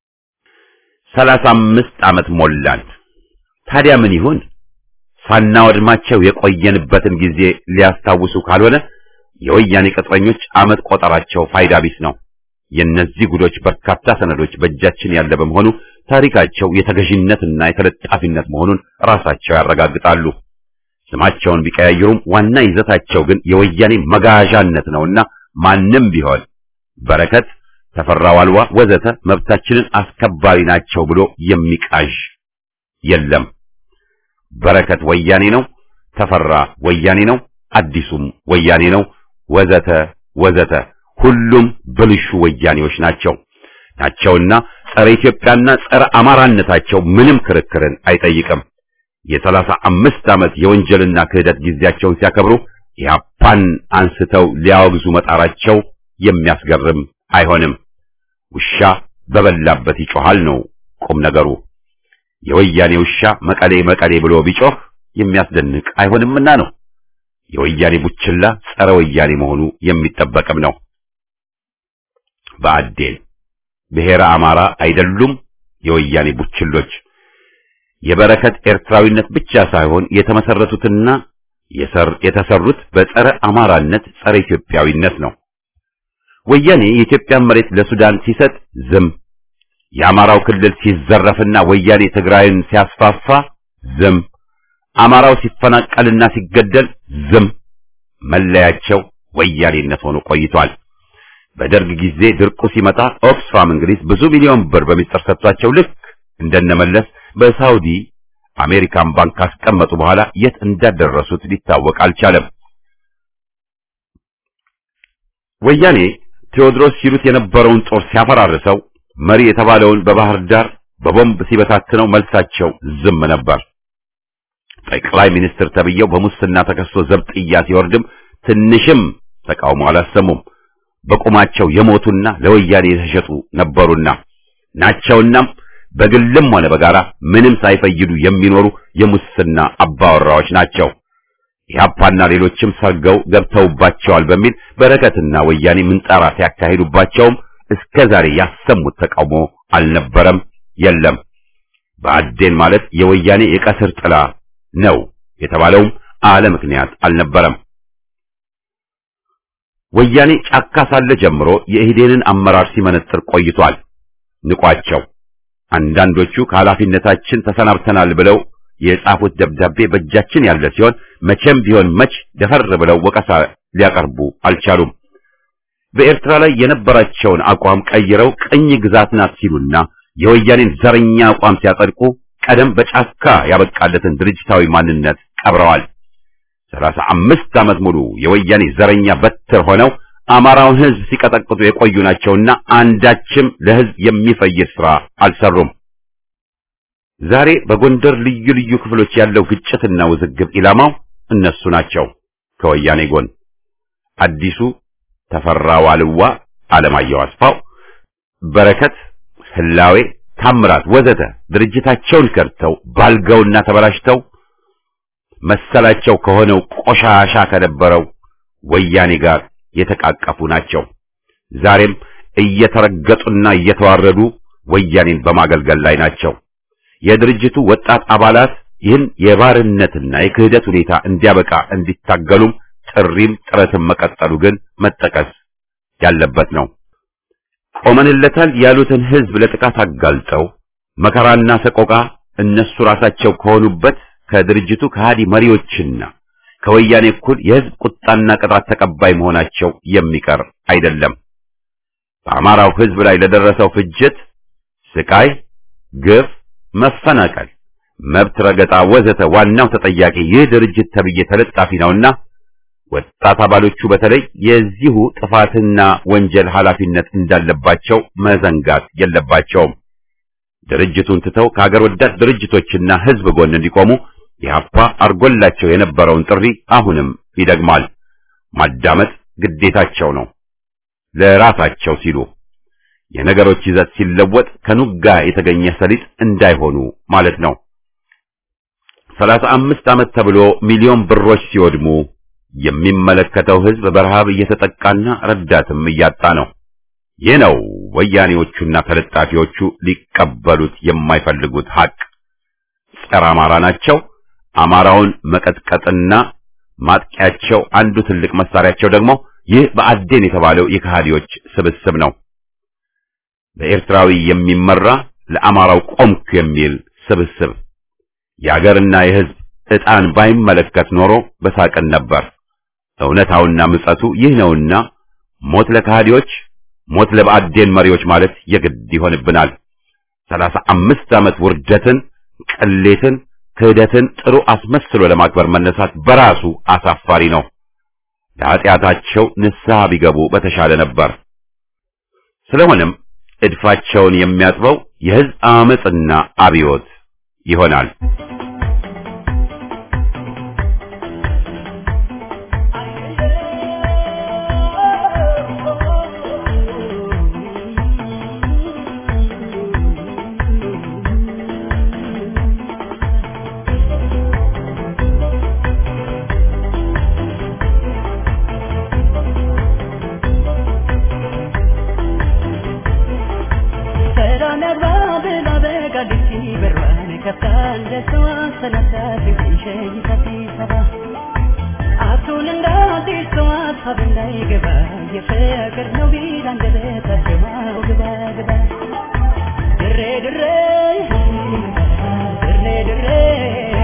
ሰላሳ አምስት ዓመት ሞላን። ታዲያ ምን ይሁን? ሳናወድማቸው የቆየንበትን ጊዜ ሊያስታውሱ ካልሆነ የወያኔ ቅጥረኞች ዓመት ቆጠራቸው ፋይዳ ቢስ ነው። የእነዚህ ጉዶች በርካታ ሰነዶች በእጃችን ያለ በመሆኑ ታሪካቸው የተገዥነትና የተለጣፊነት መሆኑን ራሳቸው ያረጋግጣሉ። ስማቸውን ቢቀያየሩም ዋና ይዘታቸው ግን የወያኔ መጋዣነት ነውና ማንም ቢሆን በረከት፣ ተፈራ ዋልዋ ወዘተ መብታችንን አስከባሪ ናቸው ብሎ የሚቃዥ የለም። በረከት ወያኔ ነው፣ ተፈራ ወያኔ ነው፣ አዲሱም ወያኔ ነው፣ ወዘተ ወዘተ ሁሉም ብልሹ ወያኔዎች ናቸው ናቸውና ጸረ ኢትዮጵያና ጸረ አማራነታቸው ምንም ክርክርን አይጠይቅም። የሰላሳ አምስት ዓመት የወንጀልና ክህደት ጊዜያቸውን ሲያከብሩ ኢህአፓን አንስተው ሊያወግዙ መጣራቸው የሚያስገርም አይሆንም። ውሻ በበላበት ይጮሃል ነው ቁም ነገሩ። የወያኔ ውሻ መቀሌ መቀሌ ብሎ ቢጮህ የሚያስደንቅ አይሆንምና ነው። የወያኔ ቡችላ ጸረ ወያኔ መሆኑ የሚጠበቅም ነው። በአዴን ብሔረ አማራ አይደሉም የወያኔ ቡችሎች። የበረከት ኤርትራዊነት ብቻ ሳይሆን የተመሰረቱትና የተሰሩት በጸረ አማራነት፣ ጸረ ኢትዮጵያዊነት ነው። ወያኔ የኢትዮጵያን መሬት ለሱዳን ሲሰጥ ዝም፣ የአማራው ክልል ሲዘረፍና ወያኔ ትግራይን ሲያስፋፋ ዝም፣ አማራው ሲፈናቀልና ሲገደል ዝም። መለያቸው ወያኔነት ሆኖ ቆይቷል። በደርግ ጊዜ ድርቁ ሲመጣ ኦክስፋም እንግሊዝ ብዙ ሚሊዮን ብር በሚስጥር ሰጥቷቸው ልክ እንደነመለስ በሳውዲ አሜሪካን ባንክ ካስቀመጡ በኋላ የት እንዳደረሱት ሊታወቅ አልቻለም። ወያኔ ቴዎድሮስ ሲሉት የነበረውን ጦር ሲያፈራርሰው መሪ የተባለውን በባህር ዳር በቦምብ ሲበታትነው መልሳቸው ዝም ነበር። ጠቅላይ ሚኒስትር ተብዬው በሙስና ተከሶ ዘብጥያ ሲወርድም ትንሽም ተቃውሞ አላሰሙም። በቁማቸው የሞቱና ለወያኔ የተሸጡ ነበሩና ናቸውናም በግልም ሆነ በጋራ ምንም ሳይፈይዱ የሚኖሩ የሙስና አባወራዎች ናቸው። ኢህአፓና ሌሎችም ሰርገው ገብተውባቸዋል በሚል በረከትና ወያኔ ምንጣራ ሲያካሂዱባቸውም እስከ ዛሬ ያሰሙት ተቃውሞ አልነበረም፣ የለም። ብአዴን ማለት የወያኔ የቀስር ጥላ ነው የተባለውም አለ ምክንያት አልነበረም። ወያኔ ጫካ ሳለ ጀምሮ የኢህዴንን አመራር ሲመነጥር ቆይቷል። ንቋቸው አንዳንዶቹ ከኃላፊነታችን ተሰናብተናል ብለው የጻፉት ደብዳቤ በእጃችን ያለ ሲሆን መቼም ቢሆን መች ደፈር ብለው ወቀሳ ሊያቀርቡ አልቻሉም። በኤርትራ ላይ የነበራቸውን አቋም ቀይረው ቅኝ ግዛት ናት ሲሉና የወያኔን ዘረኛ አቋም ሲያጸድቁ ቀደም በጫካ ያበቃለትን ድርጅታዊ ማንነት ቀብረዋል። ሰላሳ አምስት ዓመት ሙሉ የወያኔ ዘረኛ በትር ሆነው አማራውን ሕዝብ ሲቀጠቅጡ የቆዩ ናቸውና አንዳችም ለሕዝብ የሚፈይድ ስራ አልሰሩም። ዛሬ በጎንደር ልዩ ልዩ ክፍሎች ያለው ግጭትና ውዝግብ ኢላማው እነሱ ናቸው። ከወያኔ ጎን አዲሱ ተፈራ ዋልዋ፣ አለማየሁ አስፋው፣ በረከት ህላዌ፣ ታምራት ወዘተ ድርጅታቸውን ከድተው ባልገውና ተበላሽተው መሰላቸው ከሆነው ቆሻሻ ከነበረው ወያኔ ጋር የተቃቀፉ ናቸው። ዛሬም እየተረገጡና እየተዋረዱ ወያኔን በማገልገል ላይ ናቸው። የድርጅቱ ወጣት አባላት ይህን የባርነትና የክህደት ሁኔታ እንዲያበቃ እንዲታገሉም ጥሪም ጥረትም መቀጠሉ ግን መጠቀስ ያለበት ነው። ቆመንለታል ያሉትን ህዝብ ለጥቃት አጋልጠው መከራና ሰቆቃ እነሱ ራሳቸው ከሆኑበት ከድርጅቱ ከሃዲ መሪዎችና ከወያኔ እኩል የህዝብ ቁጣና ቅጣት ተቀባይ መሆናቸው የሚቀር አይደለም። በአማራው ህዝብ ላይ ለደረሰው ፍጅት፣ ስቃይ፣ ግፍ፣ መፈናቀል፣ መብት ረገጣ ወዘተ ዋናው ተጠያቂ ይህ ድርጅት ተብዬ ተለጣፊ ነውና ወጣት አባሎቹ በተለይ የዚሁ ጥፋትና ወንጀል ኃላፊነት እንዳለባቸው መዘንጋት የለባቸውም። ድርጅቱን ትተው ከሀገር ወዳድ ድርጅቶችና ህዝብ ጎን እንዲቆሙ ኢህአፓ አርጎላቸው የነበረውን ጥሪ አሁንም ይደግማል። ማዳመጥ ግዴታቸው ነው፣ ለራሳቸው ሲሉ የነገሮች ይዘት ሲለወጥ ከኑጋ የተገኘ ሰሊጥ እንዳይሆኑ ማለት ነው። ሰላሳ አምስት ዓመት ተብሎ ሚሊዮን ብሮች ሲወድሙ የሚመለከተው ህዝብ በረሃብ እየተጠቃና ረዳትም እያጣ ነው። ይህ ነው ወያኔዎቹና ተለጣፊዎቹ ሊቀበሉት የማይፈልጉት ሀቅ። ጸረ አማራ ናቸው። አማራውን መቀጥቀጥና ማጥቂያቸው አንዱ ትልቅ መሳሪያቸው ደግሞ ይህ በአዴን የተባለው የከሃዲዎች ስብስብ ነው። በኤርትራዊ የሚመራ ለአማራው ቆምኩ የሚል ስብስብ የአገርና የህዝብ ዕጣን ባይመለከት ኖሮ በሳቅን ነበር። እውነታውና ምጸቱ ይህ ነውና ሞት ለከሃዲዎች፣ ሞት ለብአዴን መሪዎች ማለት የግድ ይሆንብናል። ሰላሳ አምስት ዓመት ውርደትን፣ ቅሌትን፣ ክህደትን ጥሩ አስመስሎ ለማክበር መነሳት በራሱ አሳፋሪ ነው። ለኃጢአታቸው ንስሐ ቢገቡ በተሻለ ነበር። ስለሆነም እድፋቸውን የሚያጥበው የህዝብ አመጽና አብዮት ይሆናል። ድሬ ድሬ ድሬ ድሬ